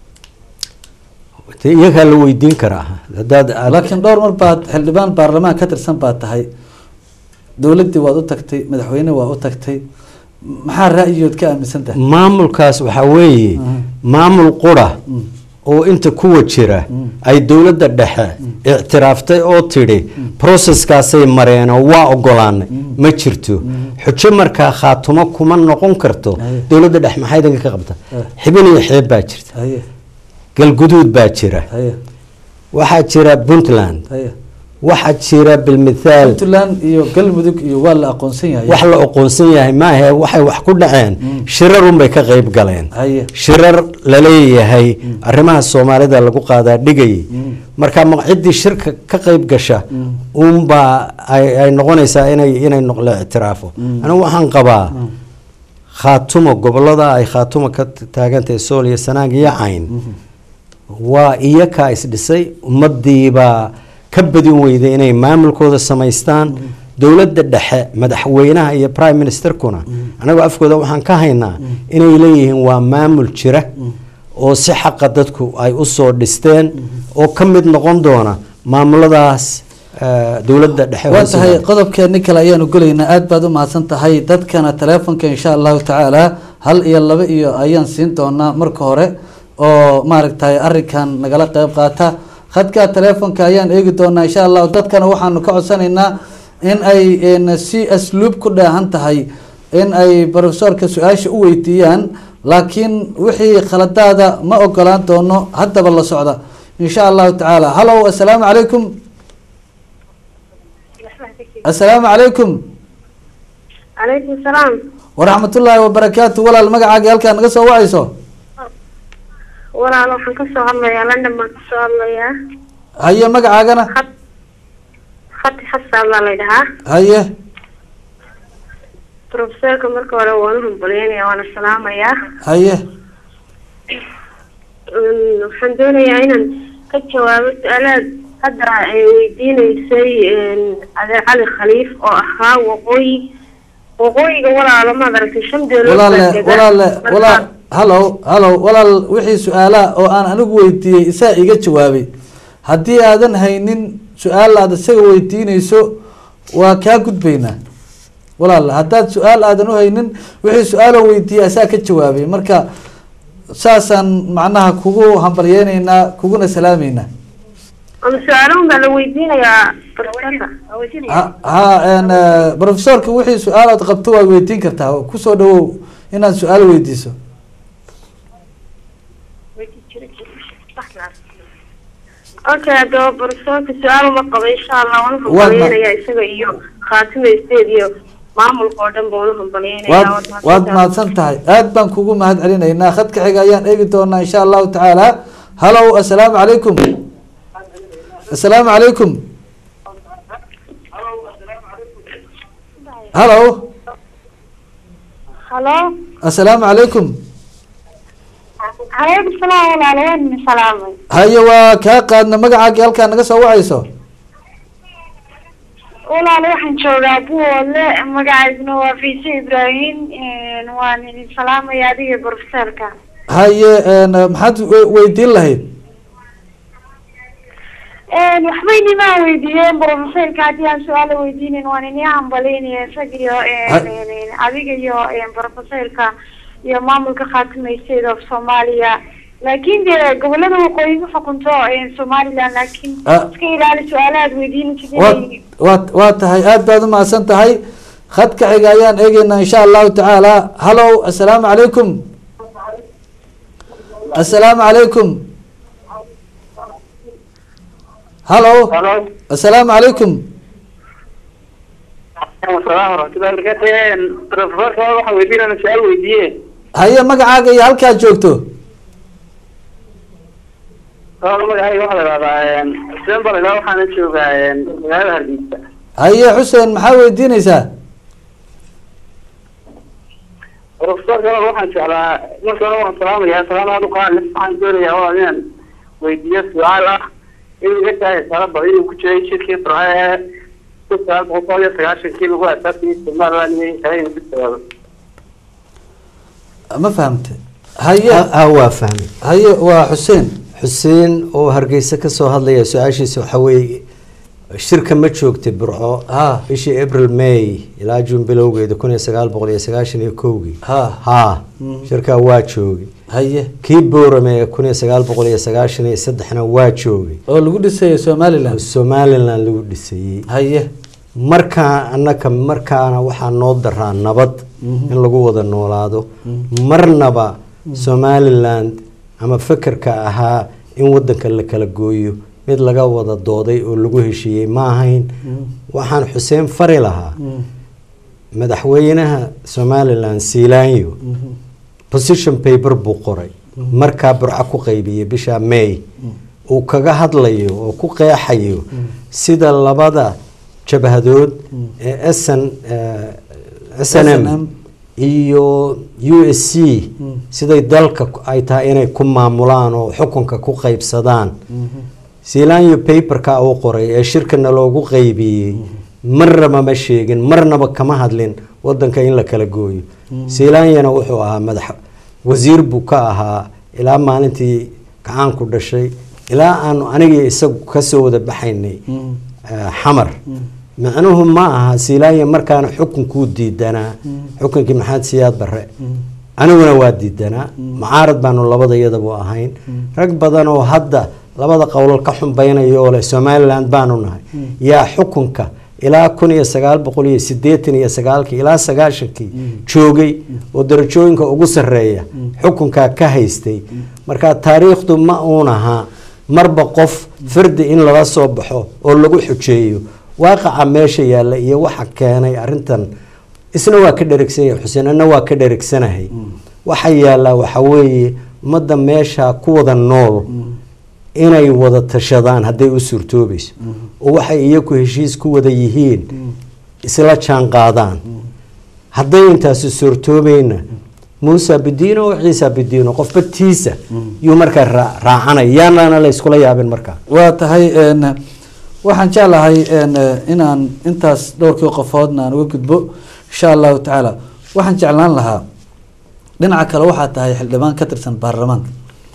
dee iyagaa la weydiin karaa hadaad aad- laakiin dhowr mar baad xildhibaan baarlamaan ka tirsan baad tahay dowladdii waad u tagtay madaxweyne waa u tagtay maxaa ra'yigood ka aaminsan tahay maamulkaas waxaa weeye maamul qura oo inta kuwa jira ay dowladda dhexe ictiraaftay oo tidhi proseskaasay mareen oo waa ogolaanay ma jirto xujo markaa khaatumo kuma noqon karto Aye. dowladda dhexe maxay idinka ka qabta Eh. xibin iyo xeeb baa jirta haye galguduud baa jira haye waxaa jira puntland haye waxaa jira bilmithaal puntland iyo galmudug iyo waa la aqoonsan yahay wax la aqoonsan yahay maahe waxay wax ku dhaceen shirar unbay ka qayb galeen haye shirar laleeyahay arrimaha soomaalida lagu qaadaa dhigayay marka ma ciddii shirka ka qayb gasha unbaa ay ay noqonaysaa inay inay noq- la ictiraafo anigu waxaan qabaa khaatumo gobolada ay khaatumo ka taagantahay sool iyo sanaag iyo cayn waa iyakaa isdhisay ummadiibaa ka badin weyday inay maamulkooda samaystaan dowladda dhexe madaxweynaha iyo prime ministerkuna anagoo afkooda waxaan ka haynaa inay leeyihiin waa maamul jira oo si xaqa dadku ay usoo dhisteen oo ka mid noqon doona maamuladaas eh, dowladda dhexe waa hoose tahay yimaada. qodobkeeni kale ayaanu gelaynaa aad baad u mahadsan tahay dadkana teleefonka insha allahu tacaala hal iyo laba iyo ayaan siin doonaa marka hore oo maaragtay arinkan nagala qeyb qaata khadka teleefonka ayaan eegi doonaa insha allahu dadkana waxaanu ka codsanaynaa in ay n si asluub ku dheehan tahay in ay profesorka su-aasha u weydiiyaan laakiin wixii khaladaada ma ogolaan doono haddaba la socda insha allahu tacaala hallow assalaamu calaykum assalaamu calaykum calaykum salaam waraxmatullaahi wabarakaatu walaal magacaaga halkaa naga soo wacayso walaal waxaan kasoo hadlayaa london baan kasoo hadlayaa haye magacaagana Khat- khati xasan baa la dhahaa haye profesorka marka hore waan u hambalyeynaya waana salaamayaa haye Mm, waxaan doonayaa inaan ka jawaabo su-aalaad hadda ay weydiineysay adeer cali khaliif oo ahaa waqooyi waqooyiga walaalo maad aragtay shan beelood walaale baa dega. walaale Marka- walaal hallow hallow walaal wixii su-aalaha oo aan anigu weydiiyey isaa iga jawaabay haddii aadan haynin su-aal aad isaga weydiineyso waa kaa gudbaynaa walaal haddaad su-aal aadan u haynin wixii su-aaloo weydiiyey asaa ka jawaabay marka saasaan macnaha kugu hambalyeyneynaa kuguna salaameynaa ama su-aalahan baa la weydiinayaa profesorka Waa weydiinaya. ha ha n profesorka wixii su-aalaad qabto waad weydiin kartaa kusoo dhawow inaad su-aal weydiiso okay haddaba profesorka su-aal uma qabo insha allah waan u Waad ma- hambalyeynaya isaga iyo khaatimo state iyo maamulka oo dhan baan u hambalyeynaya waad waad waad mahadsantahay. mahadsan tahay aad baan kugu mahad celinaynaa khadka xiga ayaan eegi doonaa insha allahu tacaala hallow assalaamu calaykum assalaamu calaykum hallow halo assalaamu calaykum calaykum salaam walaalo waan idin salaamay haye waa kaa qaadna magacaagii halkaa naga soo wacayso walaalo waxaan joogaa buole magacayduna waa fiise ibraahim waan idin salaamaya adiga profesorka haye n maxaad we- weydiin lahayd waxbay nimaa weydiiyeen profesorka haddii aan su-aala weydiinin waan ini hambalyeynaya isaga iyo adiga iyo profesorka iyo maamulka khaatimo state of soomaaliya laakiin dee gobolada waqooyi ma xukunto somaliland laakiin Ah. iska ilaali su-aalahaad weydiinaysid waad inay waad waa tahay aad baad u mahadsan tahay khadka xiga ayaan eegeynaa insha allahu tacaala hallow assalaamu calaykum assalaamu calaykum hallow halo assalaamu calaykum asalaam waraxmatullahi wabarakatu profesorka waxaan weydiinana su-aal weydiiye haye magacaaga iyo halkaad joogto magacayga waxaa la ihahdaa xuseen balaga waxaana joogaa magaalada hargeysa haye xuseen maxaa weydiineysaa profesorka waxaan jeclaa marka hore waan salaamayaa salaam aad u qaali waxaan doonayaa waa inaan weydiiyo su-aal ah inuu iga tahay salaba inuu ku jiray shirkii farxee kun sagaal boqol iyo sagaashankii lagu asaasiyey somaliland iyo kale inuu ku jawaabo ma fahamte haye Ha- ha waa fahmay haye waa xuseen xuseen oo hargeysa ka soo hadlaya su-aashiisa waxaa weeye shirka ma joogtay burco Ha. bishii april may ilaa juun bilowgeeda kun iyo sagaal boqol iyo sagaashan iyo kowgii Ha. ha Mm. shirkaa waa joogay haye kii boorame ee kun iyo sagaal boqol iyo sagaashan iyo saddexna waa joogay oo lagu dhisayo somaliland somaliland lagu dhisayey haye markaa annaka markaana waxaa noo daraa nabad Mhm. in lagu wada noolaado marnaba somaliland ama fekerka ahaa in wadanka la kala gooyo mid laga wada dooday oo lagu heshiiyey ma ahayn waxaan xuseen fari lahaa Mm. madaxweynaha somaliland siilaanyo position paper buu qoray markaa burco ku qaybiyey bisha may uu kaga hadlayo oo ku qeexayo sida labada jabhadood ee sn s n m SNM. iyo u s c siday dalka ay tahay inay ku maamulaan oo xukunka ku qaybsadaan siilaanyo paperka uu qoray ee shirkana loogu qaybiyey marnaba ma sheegin marnaba kama hadlin wadanka in la kala gooyo seelaanyana wuxuu ahaa madax wasiir buu ka ahaa ilaa maalintii gacaanku dhashay ilaa aanu anigii isagu kasoo wada baxaynay eh, xamar macnuhu ma aha seelaanya markaana xukunkuu diidanaa xukunkii maxamed siyaad barre aniguna waa diidanaa mucaarad baanu labada iyadabu ahayn rag badan oo hadda labada qowlal ka xumbaynaya oo leh somaliland baanu nahay yaa xukunka ilaa kun iyo sagaal boqol iyo sideetan iyo sagaalkii ilaa sagaashankii joogay oo darajooyinka ugu sarreeya xukunkaa ka haystay marka taariikhdu ma uun ahaa marba qof fardi in lala soo baxo oo lagu xujeeyo waaqaca meesha yaalla iyo waxa keenay arrintan isna waa ka dheregsan yahay xuseen anna waa ka dheregsanahay waxa yaallaa waxa weeye ummadda meesha ku wada nool inay wada tashadaan hadday u suurtoobayso oo waxay iyaku heshiis ku wada yihiin isla jaan qaadaan hadday intaasi suurtoobayna muusa bidiino oo ciisa bidiino qofba tiisa yuu markaa raa- raacanaya yaanana la iskula yaabin markaa waa tahay n waxaan jeclahay n inaan intaas dhowrkii qofoodna aan uga gudbo insha allahu tacaala waxaan jeclaan lahaa dhinaca kale waxaa tahay xildhibaan ka tirsan baarlamaanka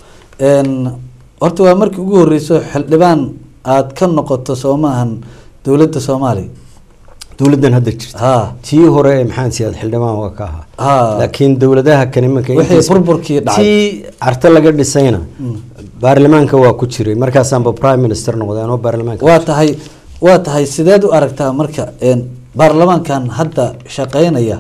n horta waa markii ugu horeyso xildhibaan aada ka noqoto soo maahan dowladda soomaaliya dowladdan hadda jirta ha tii hore ee maxamed siyaad xildhibaan waa ka ahaa ha laakiin dowladaha kani marka wixii intiisa- burburkii dhacay tii carte laga dhisayna baarlamaanka waa ku jiray markaasaanba prime minister noqday anoo baarlamaanka waa tahay waa tahay sideed u aragtaa marka n baarlamaankan hadda shaqeynaya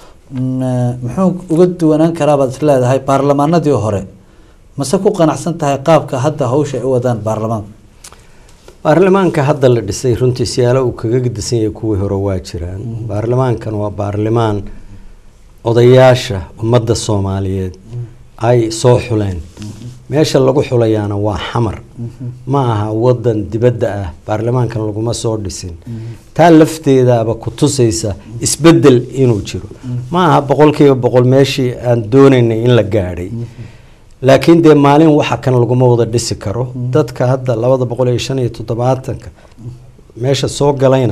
mm, muxuu uga duwanaan karaabaad is leedahay baarlamaanadii hore mase ku qanacsan tahay qaabka hadda hawsha ay u wadaan baarlamaanka baarlamaanka hadda la dhisay runtii siyaalo uu kaga gedisan yahay kuwii hore waa jiraan baarlamaankan waa baarlamaan odayaasha ummadda soomaaliyeed ay soo xuleen meesha lagu xulayaana waa xamar ma aha wadan dibadda ah baarlamaankan laguma soo dhisin taa lafteedaaba ku tusaysa isbedel inuu jiro ma aha boqolkiiba boqol meeshii aan doonaynay in la gaadhay laakiin dee maalin waxa kan laguma wada dhisi karo dadka hadda labada boqol iyo shan iyo toddobaatanka meesha soo galayna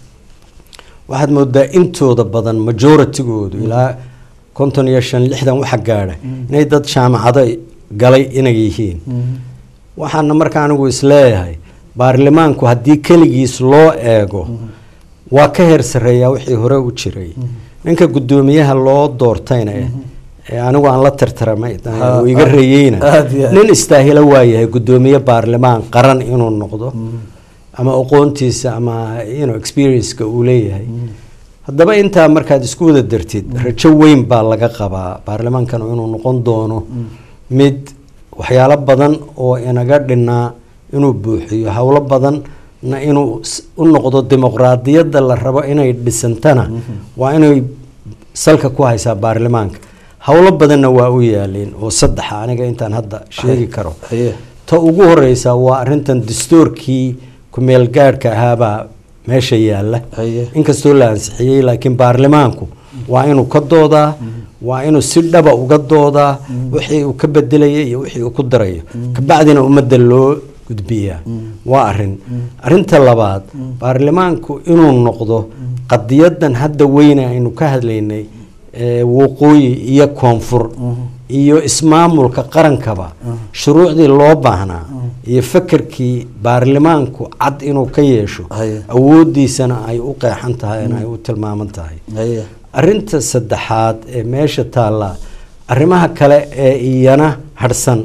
waxaad moodaa intooda badan majoritygoodu ilaa konton iyo shan lixdan waxa gaadha inay dad jaamacado galay inay yihiin waxaana marka anigu isleeyahay baarlamaanku haddii keligiis loo eego waa ka heer sarreeyaa wixii hore u jiray ninka guddoomiyaha loo doortayna ee anigu aan la tartaramay Ha, uu iga ha, reeyeyna aad iyo aad. nin istaahilo waayahay guddoomiye baarlamaan qaran inuu noqdo ama aqoontiisa ama you know, experienceka uu leeyahay haddaba intaa markaad isku wada dartid rajo weyn baa laga qabaa baarlamaankan inuu noqon doono mid waxyaalo badan oo inaga dhinaa inuu buuxiyo howlo badanna inuu s- u noqdo dimuqraadiyadda la rabo inay dhisantana waa inay salka ku haysaa baarlamaanka howlo badanna waa u yaaleen oo saddexa aniga intaan hadda sheegi karo haye ta ugu horeysa waa arintan dastuurkii kumeel gaadhka ahaabaa meesha yaalla haye inkastoo la ansixiyey laakiin baarlamaanku waa inuu ka doodaa waa inuu si dhaba uga doodaa wixii uu ka bedelaya iyo wixii uu ku darayo kabacdina ummadda loo gudbiyaa waa arin arinta labaad baarlamaanku inuu noqdo qadiyadan hadda weyne aynu ka hadlaynay ee waqooyi iyo koonfur iyo ismaamulka qarankaba shuruucdii loo baahnaa iyo fekerkii baarlamaanku cad inuu ka yeesho Haye. awoodiisana ay u qeexan tahay in ay u tilmaaman tahay haye arinta saddexaad ee meesha taalla arrimaha kale ee iyana hadhsan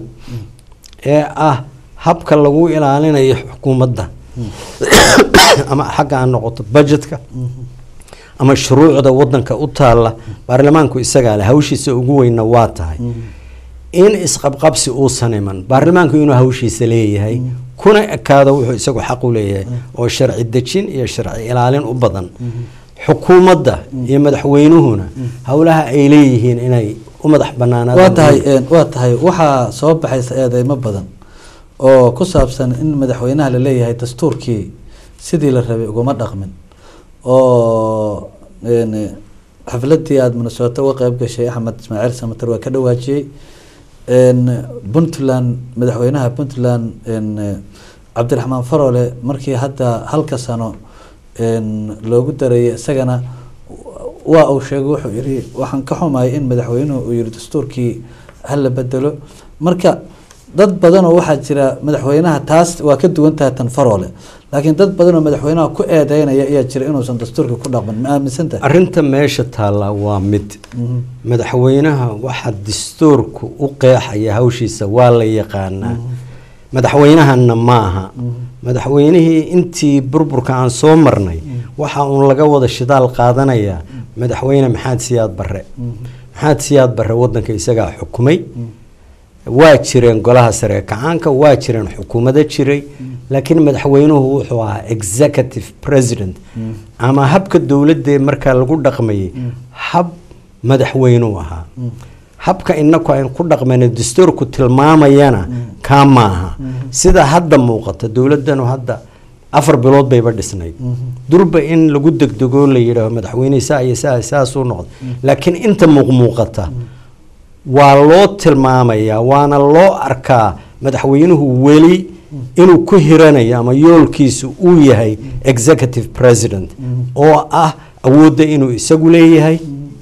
ee ah habka lagu ilaalinayo xukuumadda ama xagga aan noqoto budgetka ama shuruucda wadanka u taalla baarlamaanku isagaa leh hawshiisa ugu weynna waa tahay in isqabqabsi uusan iman baarlamaanku inuu hawshiisa leeyahay kuna ekaado wuxuu isagu xaq u leeyahay oo sharci dejin iyo sharci ilaalin u badan xukuumadda iyo madaxweynuhuna howlaha ay leeyihiin inay u madax banaanaadaan waa tahay een, waa tahay waxaa soo baxaysa eedeymo badan oo ku saabsan in madaxweynaha la leeyahay dastuurkii sidii la rabay uguma dhaqmin oo een, xafladii aada minnesota uga qeyb gashay axmed ismaaciil samater waa ka dhawaajiyey een, puntland madaxweynaha puntland een, cabdiraxmaan farole markii hadda halka sano een, loogu dareeyay isagana waa uu sheegay wuxuu yidhi waxaan ka xumahay in madaxweynuhu uu yihi dastuurkii hala bedelo marka dad badan oo waxaa jira madaxweynaha taas waa ka duwan tahay tan faroole laakiin dad badan oo madaxweynaha ku eedeynaya ayaa jira inuusan dastuurka ku dhaqmin ma aaminsan tahay arrinta meesha taalla waa mid madaxweynaha waxaa dastuurku u qeexaya hawshiisa waa la yaqaanaa madaxweynahana ma aha madaxweynihii intii burburka aan soo marnay waxa uun laga wada shidaal qaadanayaa madaxweyne maxamed siyaad barre maxamed siyaad barre wadanka isagaa xukumay waa jireen golaha sare ee kacaanka waa jireen xukuumado jiray laakiin madaxweynuhu wuxuu ahaa executive president ama habka dowladda markaa lagu dhaqmayay hab madaxweynuu ahaa habka inaku aynu ku dhaqmayno dastuurku tilmaamayana kaa maaha sida hadda muuqata dowladanu hadda afar bilood bayba dhisnayd durba in lagu degdego la yidhaaho madaxweyne saa iyo saa saasuu noqda laakiin inta muuqmuuqata waa loo tilmaamayaa waana loo arkaa madaxweynuhu weli inuu ku hiranayo ama yoolkiisu uu yahay executive president oo ah awoodda inuu isagu leeyahay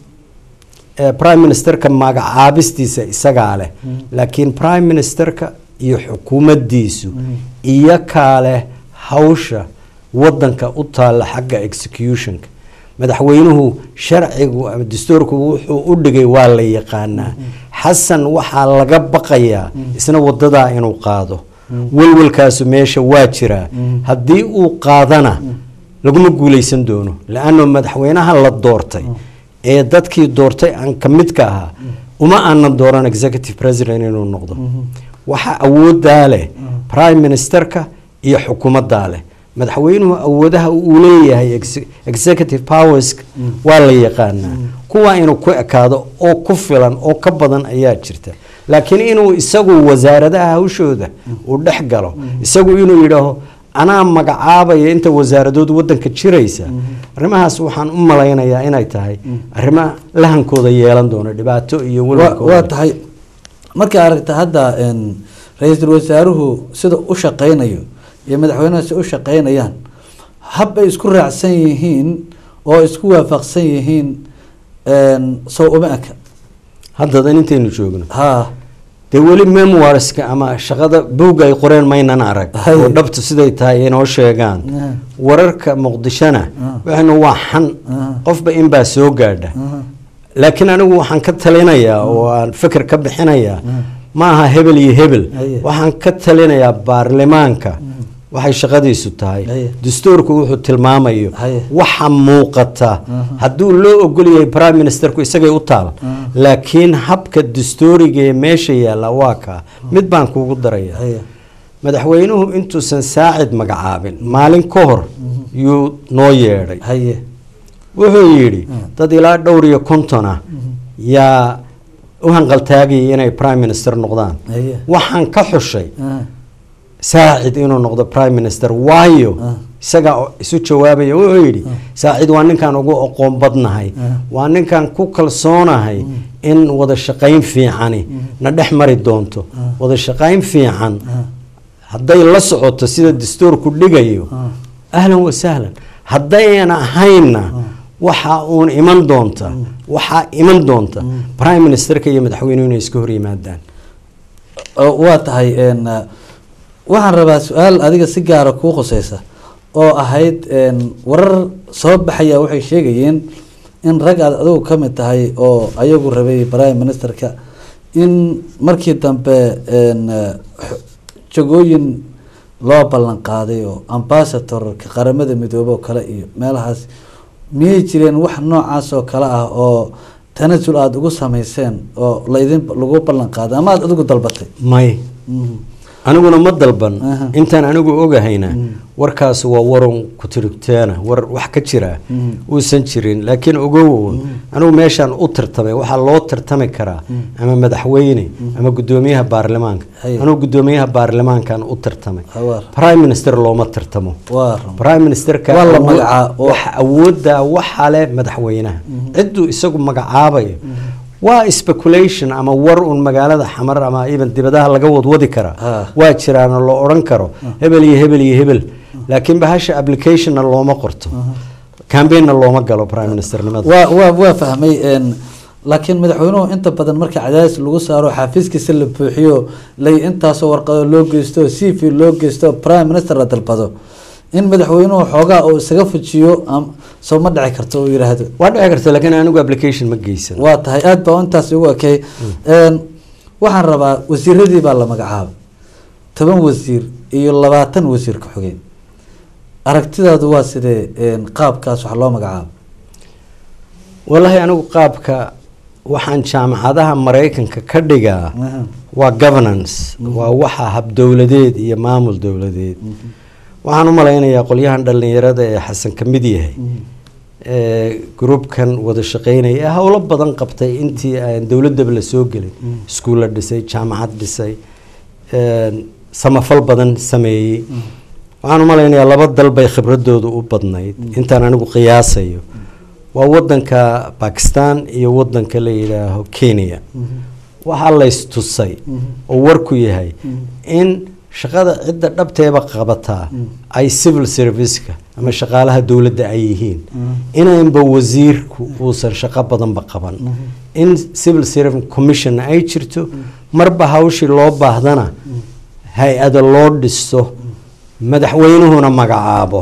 Eh, prime ministerka magacaabistiisa isagaa leh laakiin prime ministerka iyo xukuumaddiisu iyo kaaleh hawsha wadanka u taalla xagga executionka madaxweynuhu sharcigu ama dastuurku wuxuu u dhigay waa la yaqaanaa xasan waxaa laga baqayaa isna wadadaa inuu qaado welwelkaasu meesha waa jiraa haddii uu qaadana laguma guuleysan doono la-anno madaxweynaha la doortay ee dadkii doortay aan ka midka ahaa uma aanan dooran executive president inuu noqdo waxa awoodaa leh prime ministerka iyo xukuumaddaa leh madaxweynuhu awoodaha uu leeyahay ex- executive powers waa la yaqaanaa kuwa inuu ku ekaado oo ku filan oo ka badan ayaa jirta laakiin inuu isagu wasaaradaha hawshooda uu dhex galo isagu inuu yidhaaho anaa magacaabaya inta wasaaradood wadanka jiraysa arrimahaas waxaan u malaynayaa inay tahay arrimo lahankooda yeelan doono dhibaato iyo Wa- welwelkooda waa tahay markay aragta hadda een, ra-iisul wasaaruhu sida u shaqeynayo iyo madaxweynaha si u shaqeynayaan hab ay isku raacsan yihiin oo isku waafaqsan yihiin een, sow uma eka haddadan intaynu joogno ha dee weli memoirska ama shaqada bowga ay qoreen maynan arag Hay. oo dhabta siday tahay inoo sheegaan Ah. wararka muqdishona Ah. waxaynu waa xan Ah. qofba inbaa soo gaadha laakiin anigu waxaan ka talinayaa oo aan fikir ka bixinayaa ma aha hebel iyo hebel Haye. waxaan ka talinayaa baarlamaanka waxay shaqadiisu tahay Haye. dastuurku wuxuu tilmaamayo Haye. waxa muuqata hadduu loo ogol yahay prime ministerku isagay u taal laakiin habka dastuuriga ee meesha yaalla waa kaa mid baan kuugu daraya haya madaxweynuhu intuusan saacid magacaabin maalin ka hor yuu noo yeedhay haye wuxuu yidhi dad ilaa dhowr iyo konton ah yaa u hanqaltaagayay inay prime minister noqdaan haye waxaan ka xushay ah, saacid inuu noqdo prime minister waayo Ah. isagaa oo isu jawaabaya wuxuu yidhi saacid waa ninkaan ugu aqoon badnahay Ah. waa ninkaan ku kalsoonahay in wada shaqayn fiicani na dhex mari doonto wada shaqayn fiican hadday la socoto sida dastuurku dhigayo ahlan wa sahlan haddayna ahaynna waxaa uun iman doonta waxaa iman doonta prime ministerka iyo madaxweynuhu inay iska hor yimaadaan oo waa tahay een, uh, waxaan rabaa su-aal adiga si gaara kuu khuseysa oo ahayd een, warar soo baxaya waxay sheegayeen in rag aad adigu ka mid tahay oo ayagu rabay prime ministerka in markii dambe een, uh, xo- jagooyin loo ballan qaaday oo ambassadorka qaramada midoobey oo kale iyo meelahaas miyay jireen wax noocaas oo kale ah oo tanasul aada ugu sameyseen oo laydin lagu ballan qaaday ama aada adigu dalbatay may Mhm. aniguna ma dalban Aha. intaan anigu ogahayna warkaas waa warun ku tirigteena war wax ka jira uusan jirin laakiin ogow anigu meeshaan u tartamay waxaa loo tartami karaa ama madaxweyne ama gudoomiyaha baarlamaanka Haye. anigu gudoomiyaha baarlamaankan u tartamay Hawaar. prime minister looma tartamo waa run prime ministerka Waa la awood- magacaa- oo- waxa awoodda waxaa leh madaxweynaha cidduu isagu magacaabayo waa speculation ama war un magaalada xamar ama even dibadaha laga wadwadi karaa Ah. waa jiraan oo la odhan karo hebel iyo hebel iyo hebel laakiin bahasha applicationna looma qorto cambaigna looma galo prime ministernimada waa waa waa fahmay een, laakiin madaxweynuhu inta badan marka cadaadis lagu saaro xafiiskiisa la buuxiyo lay intaasoo warqado loo geysto c v loo geysto prime minister la dalbado in madaxweynuhu xoogaa uu isaga fujiyo am- soo ma dhici karto uu yidhaahdo waa dhici karta laakiin anigu application ma geysan waa tahay aada baa intaas ugu ekay Een, waxaan rabaa wasiiradii baa la magacaabay toban wasiir iyo labaatan wasiir ka xogeen aragtidaadu waa sidee een, qaabkaas wax loo magacaabo wallaahi anigu qaabka waxaan jaamacadaha maraykanka ka dhigaa waa governance waa waxa habdowladeed iyo maamul dowladeed waxaan u malaynayaa qolyahan dhalinyarada ee xasan ka mid yahay ee groupkan wada shaqeynaya ee howlo badan qabtay intii aan dowladaba la soo gelin iskuulla dhisay jaamacad dhisay een, samafal badan sameeyey waxaan u malaynayaa laba dal bay khibradoodu u badnayd intaan anigu qiyaasayo waa wadanka bakistan iyo wadanka la yidhaaho kenya waxaa laystusay oo warku yahay in shaqada cidda dhabteeba qabataa ay civil serviceka ama shaqaalaha dowladda ay yihiin inaynba wasiirku uusan shaqo badanba qaban in civil service commission ay jirto marba hawshii loo baahdana hay-ada loo dhisto madaxweynuhuna magacaabo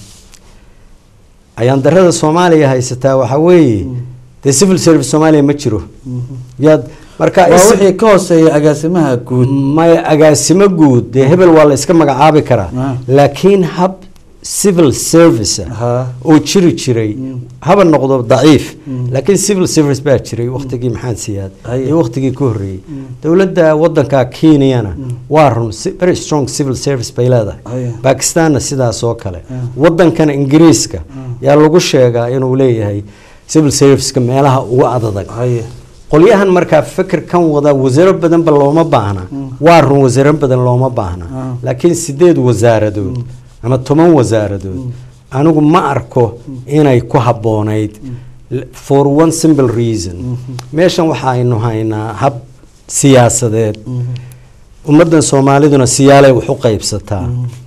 ayaan darada soomaaliya haysataa waxaa weeye dee civil service soomaaliya ma jiro yaad marka waa is- wixii ka hooseeya agaasimaha guud maya agaasimo guud dee hebel waa la iska magacaabi karaa Ah. laakiin hab civil service Ha. oo jiri jiray haba noqdo daciif laakiin civil service baa jiray waktigii maxamed siyaad Haye. iyo waktigii ka horreeyey dowladda wadanka kenyana waa run si- very strong civil service bay leedahay Haye. bakistanna sidaas oo kale wadankan ingiriiska yaa lagu sheegaa inuu leeyahay civil serviceka meelaha ugu adadag haye qolyahan markaa fikir kan wada wasaaro badanba looma baahna waa run wasaaro badan looma baahna Ah. laakiin sideed wasaaradood ama toban wasaaradood anigu ma arko inay ku habboonayd L- for one simple reason meeshan waxaaynu haynaa hab siyaasadeed ummaddan soomaaliduna siyaalay wax u qaybsataa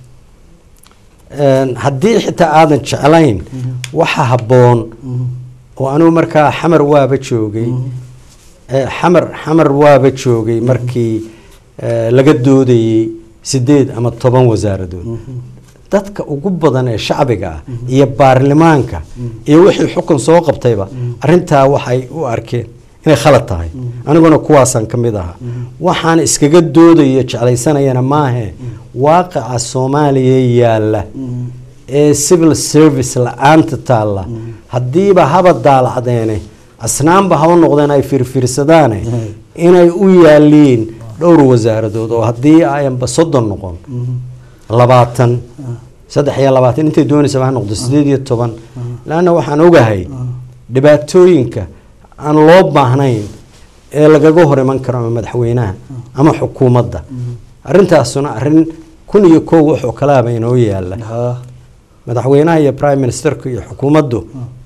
Een, haddii xitaa aadan jeclayn waxa habboon oo anigu markaa xamar waaba joogay Eh, xamar xamar waaba joogay markii eh, laga doodayey sideed ama toban wasaaradood dadka ugu badan ee shacbiga ah iyo baarlamaanka iyo wixii xukun soo qabtayba arintaa waxay u arkeen inay khalad tahay aniguna kuwaasaan ka mid ahaa waxaan iskaga doodayo jeclaysanayana maahe waaqica soomaaliya yaalla ee civil service la-aanta taalla haddiiba haba daalacdeene asnaanba haba noqdeen ay firfirsadaane inay u yaaliin dhowr wasaaradood oo haddii ayanba soddon noqon labaatan saddex iyo labaatan intay doonaysaba ha noqdo sideed iyo toban laanna waxaan ogahay dhibaatooyinka aan loo baahnayn ee lagaga hor iman karo ama madaxweynaha ama xukuumadda arrintaasuna arrin kun iyo kow wuxuu kalaaba inoo yaala ha madaxweynaha iyo prime ministerku iyo xukuumaddu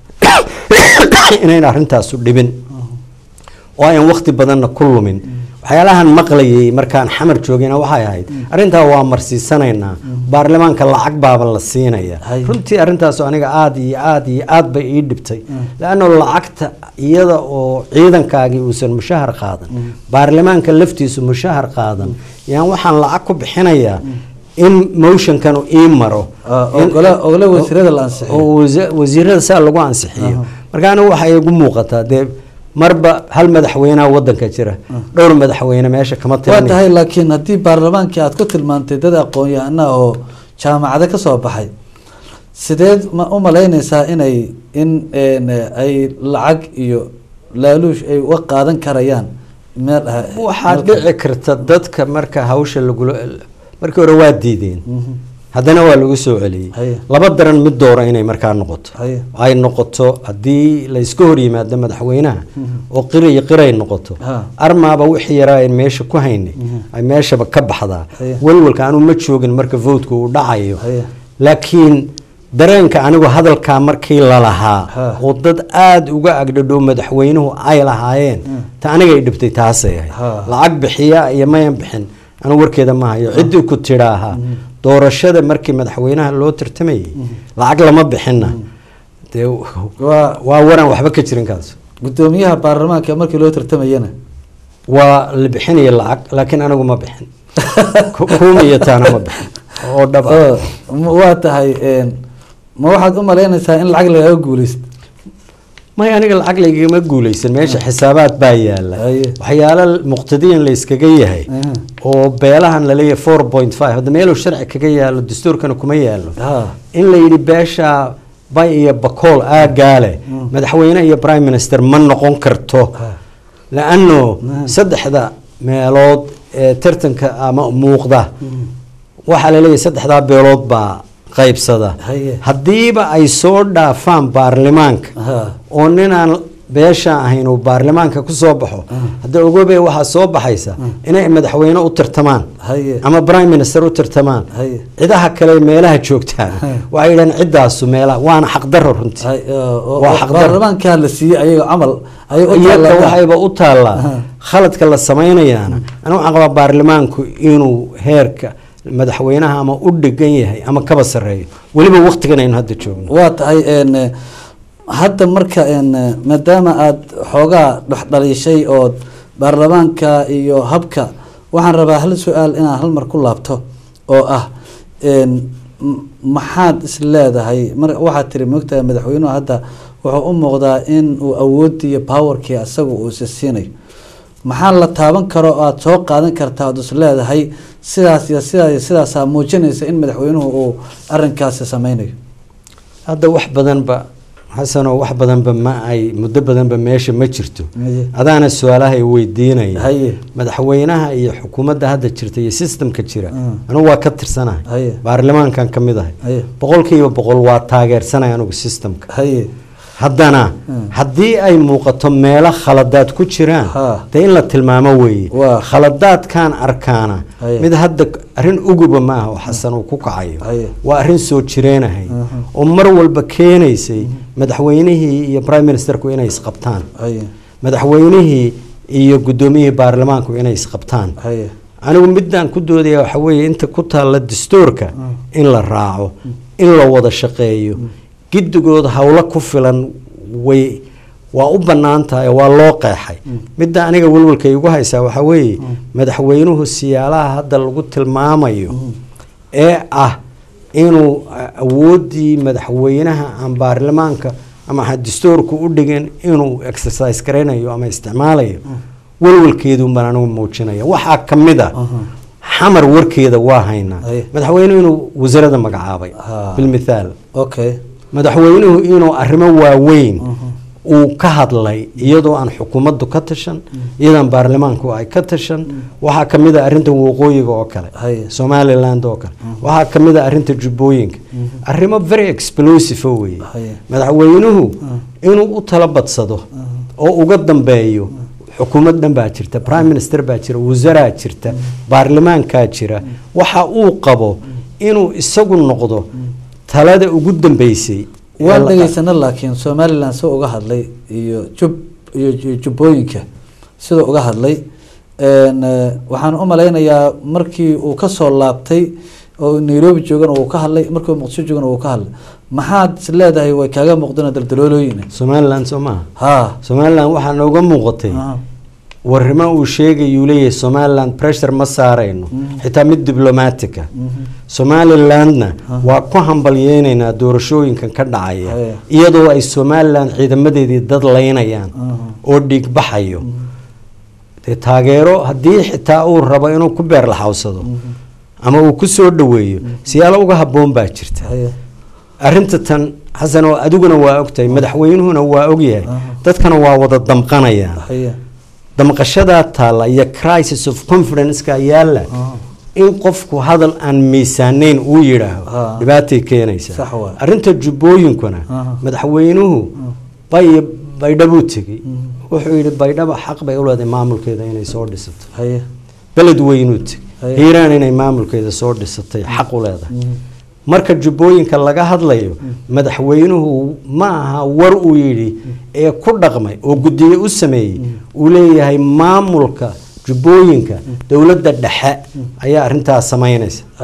inayn arrintaasu dhibin oo ayan wakti badanna ku lumin waxyaalahan maqlayay markaan xamar joogayna waxay ahayd arrintaa waa marsiisanaynaa baarlamaanka lacag baaba la siinaya Hay. runtii arrintaasu aniga aada iyo aada iyo aad bay ii dhibtay leanno lacagta iyada oo ciidankaagii uusan mushahar qaadan baarlamaanka laftiisu mushahar qaadan yaan waxaan lacag ku bixinayaa in motionkanu ii maro Ah, In- ogole ogole wasiirada la ansixiyo oo wasa- wasiirada saa lagu ansixiyo marka anigu waxay igu muuqataa dee marba hal madaxweynaha wadanka jira dhowr madaxweyne meesha kama waa tirani tahay laakiin haddii baarlamaankii aad ku tilmaantay dad aqoon-yahanaha oo jaamacado ka soo baxay sideed ma u malaynaysaa inay in een, ay lacag iyo laaluush ay uga qaadan karayaan meel ah- waxaa meel dhici karta dadka marka hawsha lagula markii hore waa diideen haddana waa lagu soo celiyey Haye. laba daran mid doora inay markaa noqoto Haye. ay noqoto haddii la iska hor yimaado madaxweynaha oo qiriy qiray noqoto Ha. armaaba wixii yaraa aan meesha ku haynay ay meeshaba ka baxdaa Haye. walwalka anuu ma joogin marka votka uu dhacayo Haye. laakiin dareenka anigu hadalkaa markii lalahaa Ha. oo dad aada uga agdhadhow madaxweynuhu ay lahaayeen ta anigay dhibtay taasay ahayd Ha. lacag bixiya iyo mayan bixin anu warkeeda ma hayo ciddii ku tidhaaha doorashada markii madaxweynaha loo tartamayay lacag lama bixinna dee waa waa waran waxba ka jirin kaas gudoomiyaha baarlamaanka markii loo tartamayana waa la bixinaya lacag laakiin anigu ma bixin Ku- kuuma iyo taana ma bixin oo dhab ah oo ma- waa tahay een, ma waxaad u malaynaysaa in lacag lagaga guuleysto may aniga lacag laygama guuleysan meesha xisaabaad baa yaala Haye. waxyaalo muqtadiyan la iskaga yahay Aha. oo beelahan laleeyahay four point five hadda meeluu sharci kaga yaalo dastuurkana kuma yaalo ha in la yidhi beesha bay iyo bakool aagaale madaxweyne iyo prime minister ma noqon karto la-ano saddexda meelood ee tartanka ama muuqda waxaa laleeyahay saddexdaa beelood baa qaybsada Haye. haddiiba ay soo dhaafaan baarlamaanka ha oo ninaan beesha ahayn uu baarlamaanka ku soo baxo hadda ogobe waxaa soo baxaysa inay madaxweyne u tartamaan haye ama prime minister u tartamaan haye cidaha kale meelaha joogtaan Hey. waxay yidhahdeen ciddaasu meelaha waana xaqdarro runtii hay- oo- oo- Waa oo xaqdar. baarlamaanka la siiyey ayaga camal ayay u iyaka taallaan. waxayba u taallaa Aha. khaladka la samaynayaana anigu waxaan qabaa baarlamaanku inuu heerka madaxweynaha ama u dhegan yahay ama kaba sarreeyo weliba waqtigan aynu hadda joogno waa tahay een, eh, hadda marka een, eh, maadaama aada xoogaa dhexdhaliishay ood baarlamaanka iyo habka waxaan rabaa hal su-aal inaan hal mar ku laabto oo ah een, m- maxaad is leedahay mar waxaad tiri moogtahay madaxweynuhu hadda wuxuu u muuqdaa in uu awoodii iyo powerkii asaga uu isa siinayo maxaa la taaban karo oo aada soo qaadan kartaa ood is leedahay sidaas iyo sidaas iyo sidaasaa muujinaysa in madaxweynuhu uu arinkaasi sameynayo hadda wax badanba xasanoo wax badanba ma ay muddo badanba meesha ma jirto Haye. adaana su-aalahay weydiinaya Haye. madaxweynaha iyo xukuumadda hadda jirta iyo systemka jira Mm. anigu waa ka tirsanahay Haye. baarlamaankan ka mid ahay Haye. boqolkiiba boqol waa taageersanay anigu systemka haye haddana Mm. haddii ay muuqato meelo khaladaad ku jiraan Ha. dee in la tilmaamo weeye Waa. khaladaadkan arkaana Haye. mid hadda arrin uguba maaha oo xasan uu ku kacayo Haye. waa arrin soo jireenahay Mhm. oo mar walba keenaysay madaxweynihii iyo prime ministerku inay isqabtaan haye madaxweynihii iyo guddoomiyihii baarlamaanku inay isqabtaan haye anigu midaan ku doodaya waxa weeye inta ku taalla dastuurka in la raaco in la wada shaqeeyo giddigood howlo ku filan way waa u bannaan tahay waa loo qeexay midda aniga welwalka igu haysaa waxaa weeye madaxweynuhu siyaalaha hadda lagu tilmaamayo ee ah inuu a- awooddii madaxweynaha aan baarlamaanka ama ha dastuurku u dhigin inuu exercise garaynayo ama isticmaalayo welwalkeedun baan anigu muujinaya waxaa ka mid a xamar warkeeda waa haynaa Aye. madaxweynuhu inuu wasarada magacaabay Ha. bilmithaal okay madaxweynuhu inuu arrimo waaweyn uu ka hadlay iyadoo aan xukuumaddu ka tashan iyadoo aan baarlamaanku ay ka tashan waxaa ka mid a arrinta waqooyiga oo kale Haye. somaliland oo kale waxaa ka mid a arrinta jubbooyinka arrimo very explosive oo weeye Haye. madaxweynuhu inuu u tala badsado oo uga dambeeyo xukuumad dhan baa jirta prime minister baa jira wasaraa jirta baarlamaankaa jira waxa uu qabo inuu isagu noqdo talada ugu dambeysay ee waan la- dhegeysana laakiin somaliland sida uga hadlay iyo jub iyo iyo jubbooyinka sida uga hadlay een, eh, waxaan u malaynayaa markii uu kasoo laabtay oo nairobi joogana uu ka hadlay markii uu muqdisho joogana uu ka hadlay maxaad is leedahay way kaaga muuqdeen daldaloolooyin somaliland soo maaha ha somaliland waxaa nooga muuqatay Ah, warrimo uu sheegayuu leeyahay somaliland pressure ma saarayno xitaa mid diblomatica somalilandna waa ku hambalyeynaynaa doorashooyinkan ka dhacaya Haya. iyadoo ay somaliland ciidamadeedii dad laynayaan Mhm. oo dhiig baxayo dee taageero haddii xitaa uu rabo inuu ku beerlaxawsado ama uu ku soo dhoweeyo siyaalo uga habboon baa jirta haye arrinta tan xasan oo adiguna waa ogtahay madaxweynuhuna waa ogyahay dadkana waa wada damqanayaan haye damqashadaa taalla iyo crisis of confidence-ka yaalla Ah. in qofku hadal aan miisaanayn uu yidhaaho Ah. dhibaatay keenaysa Sax waay. arrinta jubbooyinkuna Ah. madaxweynuhu bay baydhabuu tegey wuxuu yidhi baydhaba xaq bay u leedahay maamulkeeda inay soo dhisato haye beled weynuu tegey Haye. hiiraan inay maamulkeeda soo dhisatay xaq u leedahay marka jubbooyinka laga hadlayo madaxweynuhu ma aha war uu yidhi ee ku dhaqmay oo guddiye u sameeyey uu leeyahay maamulka jubbooyinka dowladda dhexe ayaa arrintaas samaynaysa haye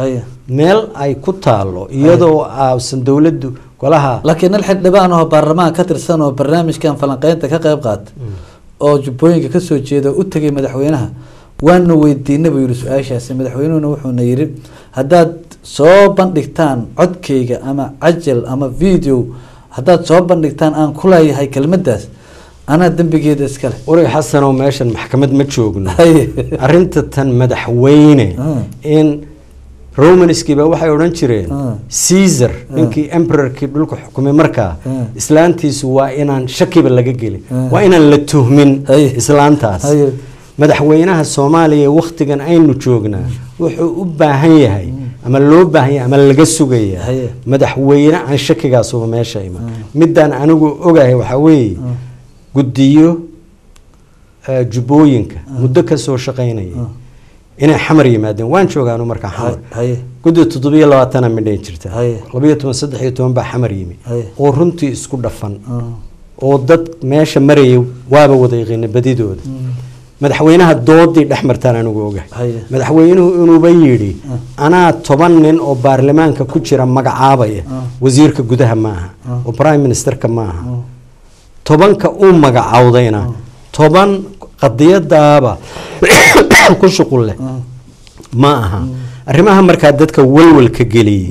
meel ay ku taalo iyadoo aasan dowladdu golaha laakiin nin xildhibaan oo baarlamaanka ka tirsan oo barnaamijkan falanqeynta ka qayb qaata oo jubbooyinka kasoo jeeda oo u tegay madaxweynaha waana weydiinay buu yihi su-aashaasi madaxweynuhuna wuxuuna yidhi haddaad soo bandhigtaan codkayga ama cajal ama video haddaad soo bandhigtaan aan ku leeyahay kelmadaas anaa dembigeeda iskale warig xasanoo meeshan maxkamad ma joogno Haye. arrinta tan madaxweyne Ah. in romanskiiba waxay odhan jireen Ah. caesar ninkii emperorkii dhulka xukumay markaa Ah. islaantiisu waa inaan shakiba laga gelin Ah. waa inaan la tuhmin Haye. islaantaas Haye. madaxweynaha soomaaliya waktigan aynu joognaa wuxuu u baahan yahay ama loo baahan yahay ama laga sugaya Haye. madaxweyne aan shakigaasuba meesha iman midaan anigu ogahay waxaa weeye guddiyo eh, jubbooyinka muddo ka soo shaqaynaya inay xamar yimaadeen waan joogaanu markaa xamar haye guddi toddobiyo labaatana midhayn jirta Haye. labayo toban saddex iyo toban baa xamar yimi Haye. oo runtii isku dhafan Ah. oo dad meesha marayay waaba wada yaqiina badidooda madaxweynaha doodii dhex martaan anigu ogahay Haye. madaxweynuhu inuuba yidhi anaa toban nin oo baarlamaanka ku jira magacaabaya wasiirka gudaha maaha oo prime ministerka maaha tobanka uu magacawdayna toban qadiyadaaba ku shuqul leh ma aha arrimaha markaa dadka walwalka geliyey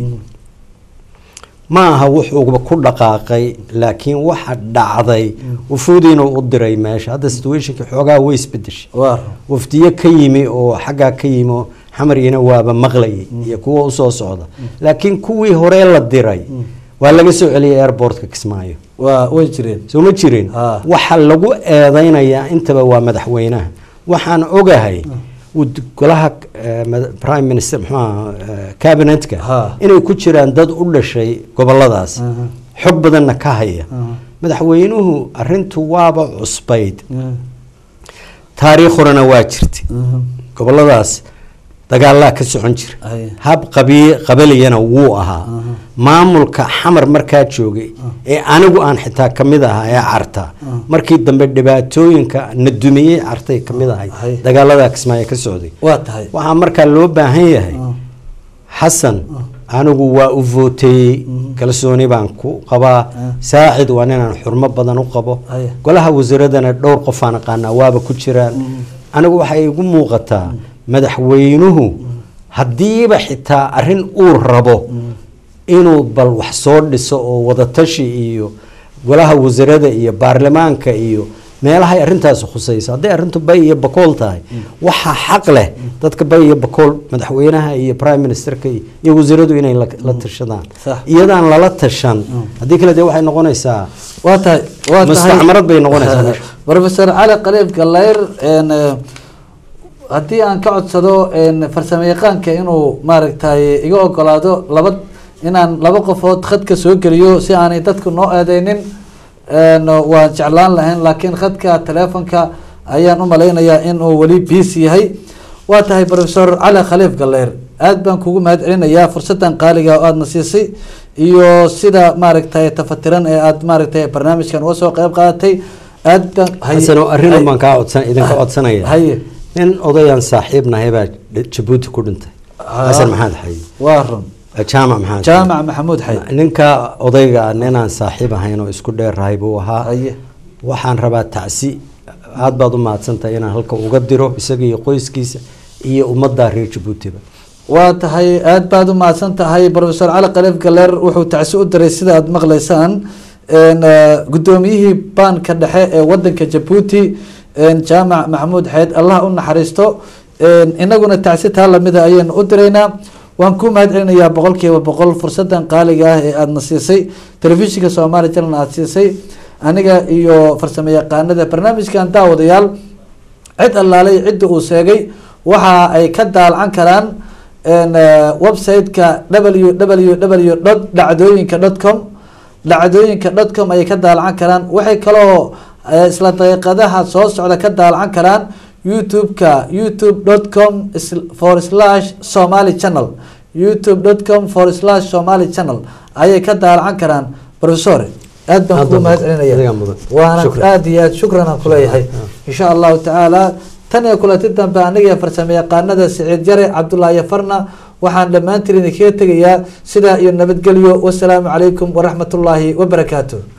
ma aha wuxuuba ku dhaqaaqay laakiin waxa dhacday wufuudiina u diray meesha hadda situationkii xoogaa way isbedeshay waa wafdiyo ka yimi oo xaggaa ka yimi oo xamarina waaba maqlayay iyo kuwa usoo socda laakiin kuwii hore la diray waa laga soo celiyay airportka kismaayo waa way jireen soo ma jirin Ah. waxa lagu eedeynayaa intaba waa madaxweynaha waxaan ogahay wud- golaha eh, mad- prime minister muxuu ahaa, eh, cabinetka Ha. inay ku jiraan dad u dhashay goboladaas Aha. xog badanna ka haya Aha. madaxweynuhu arintu waaba cusbayd Ah. taariikh horena waa jirtay Mhm. goboladaas dagaalaa ka socon jira Haye. hab qabi qabaliyana wuu ahaa maamulka xamar markaa joogay ee anigu aan xitaa kamid ahaa ee carta markii dambe dhibaatooyinka na dumiyey cartay kamid ahay Haye. dagaaladaa kismaayo ka socday waa tahay waxaa markaa loo baahan yahay xasan anigu waa u vooteeyey kalsooni baan ku qabaa saacid waa ninaan xurmo badan u qabo Haye. golaha wasiiradana dhowr qofaan aqaanaa waaba ku jiraan anigu waxay igu muuqataa madaxweynuhu haddiiba xitaa arin uu rabo inuu bal wax soo dhiso oo wadatashi iyo golaha wasiirada iyo baarlamaanka iyo meelahay arintaas khusayso hadday arintu bay iyo bakool tahay waxaa xaq leh dadka bay iyo bakool madaxweynaha iyo prime ministerka iyo iyo wasiiradu inay la la tashadaan Sax. iyadaan lala tashan haddii kale dee waxay noqonaysaa waa tahay waa tahay Mustacmarad bay noqonaysaa meesha. professor cali qaliib galayr een, eh, haddii aan ka codsado een, farsamo yaqaanka inuu maaragtay iga ogolaado laba inaan laba qofood khadka soo geliyo si aanay dadku noo eedeynin een, waan jeclaan lahayn laakiin khadka telefonka ayaan u malaynayaa inuu weli biis yahay waa tahay professor cali khaliif galayr aad baan kugu mahad celinayaa fursadan qaaliga oo aadna siisay iyo sida maaragtay tafatiran ee aad maaragtay barnaamijkan uga soo qayb qaadatay aad baan haye- xasano arrin haye- baan kaa codsan idinka codsanaya haye nin odayaan saaxiib nahay baa jabuuti ku dhintay xasan maxamed xayi waa run jaamac maxamed jaamac maxamuud xay ninka odayga ninaan saaxiib ahayn oo isku dheerahay buu ahaa haye waxaan rabaa tacsi aad baad u mahadsantahay inaan halka uga diro isaga iyo qoyskiisa iyo ummadda reer jabuutiba waa tahay aad baad u mahadsan tahay professor cali khaliif galeer wuxuu tacsi u diray sida aad maqlaysaan een, eh, guddoomiyihii baanka dhexe ee wadanka jabuuti een, jaamac maxamuud xeed allah u naxariisto een, inaguna tacsi taa lamida ayaynu u diraynaa waan ku mahad celinayaa boqol kiiba boqol fursadan qaaliga ah ee aadna siisay telefishinka soomaali channel aad siisay aniga iyo farsamo yaqaanada barnaamijkan daawadayaal cid allaalay cidda uu sheegay waxa ay ka daalcan karaan een, eh, website-ka www dot dhacdooyinka dot com dhacdooyinka dot com ayay ka daalcan karaan waxay kaloo eh, isla daqiiqadaha soo socda ka daalcan karaan youtube-ka youtube dot com for slash somali channel youtube dot com for slash somali channel ayay ka daalcan karaan professor aad baan Aad kugu baan mahad mudan. celinaya Adigaa mudan. waana Shukran. aad iyo aad shukran aan kuleeyahay insha allahu tacaala tan iyo kulanti dambe aniga iyo farsamo yaqaanada siciid jare cabdullaahi farna waxaan dhammaantiin idinkaga tegayaa sidaa iyo nabadgelyo wasalaamu calaykum waraxmat ullaahi wabarakaatu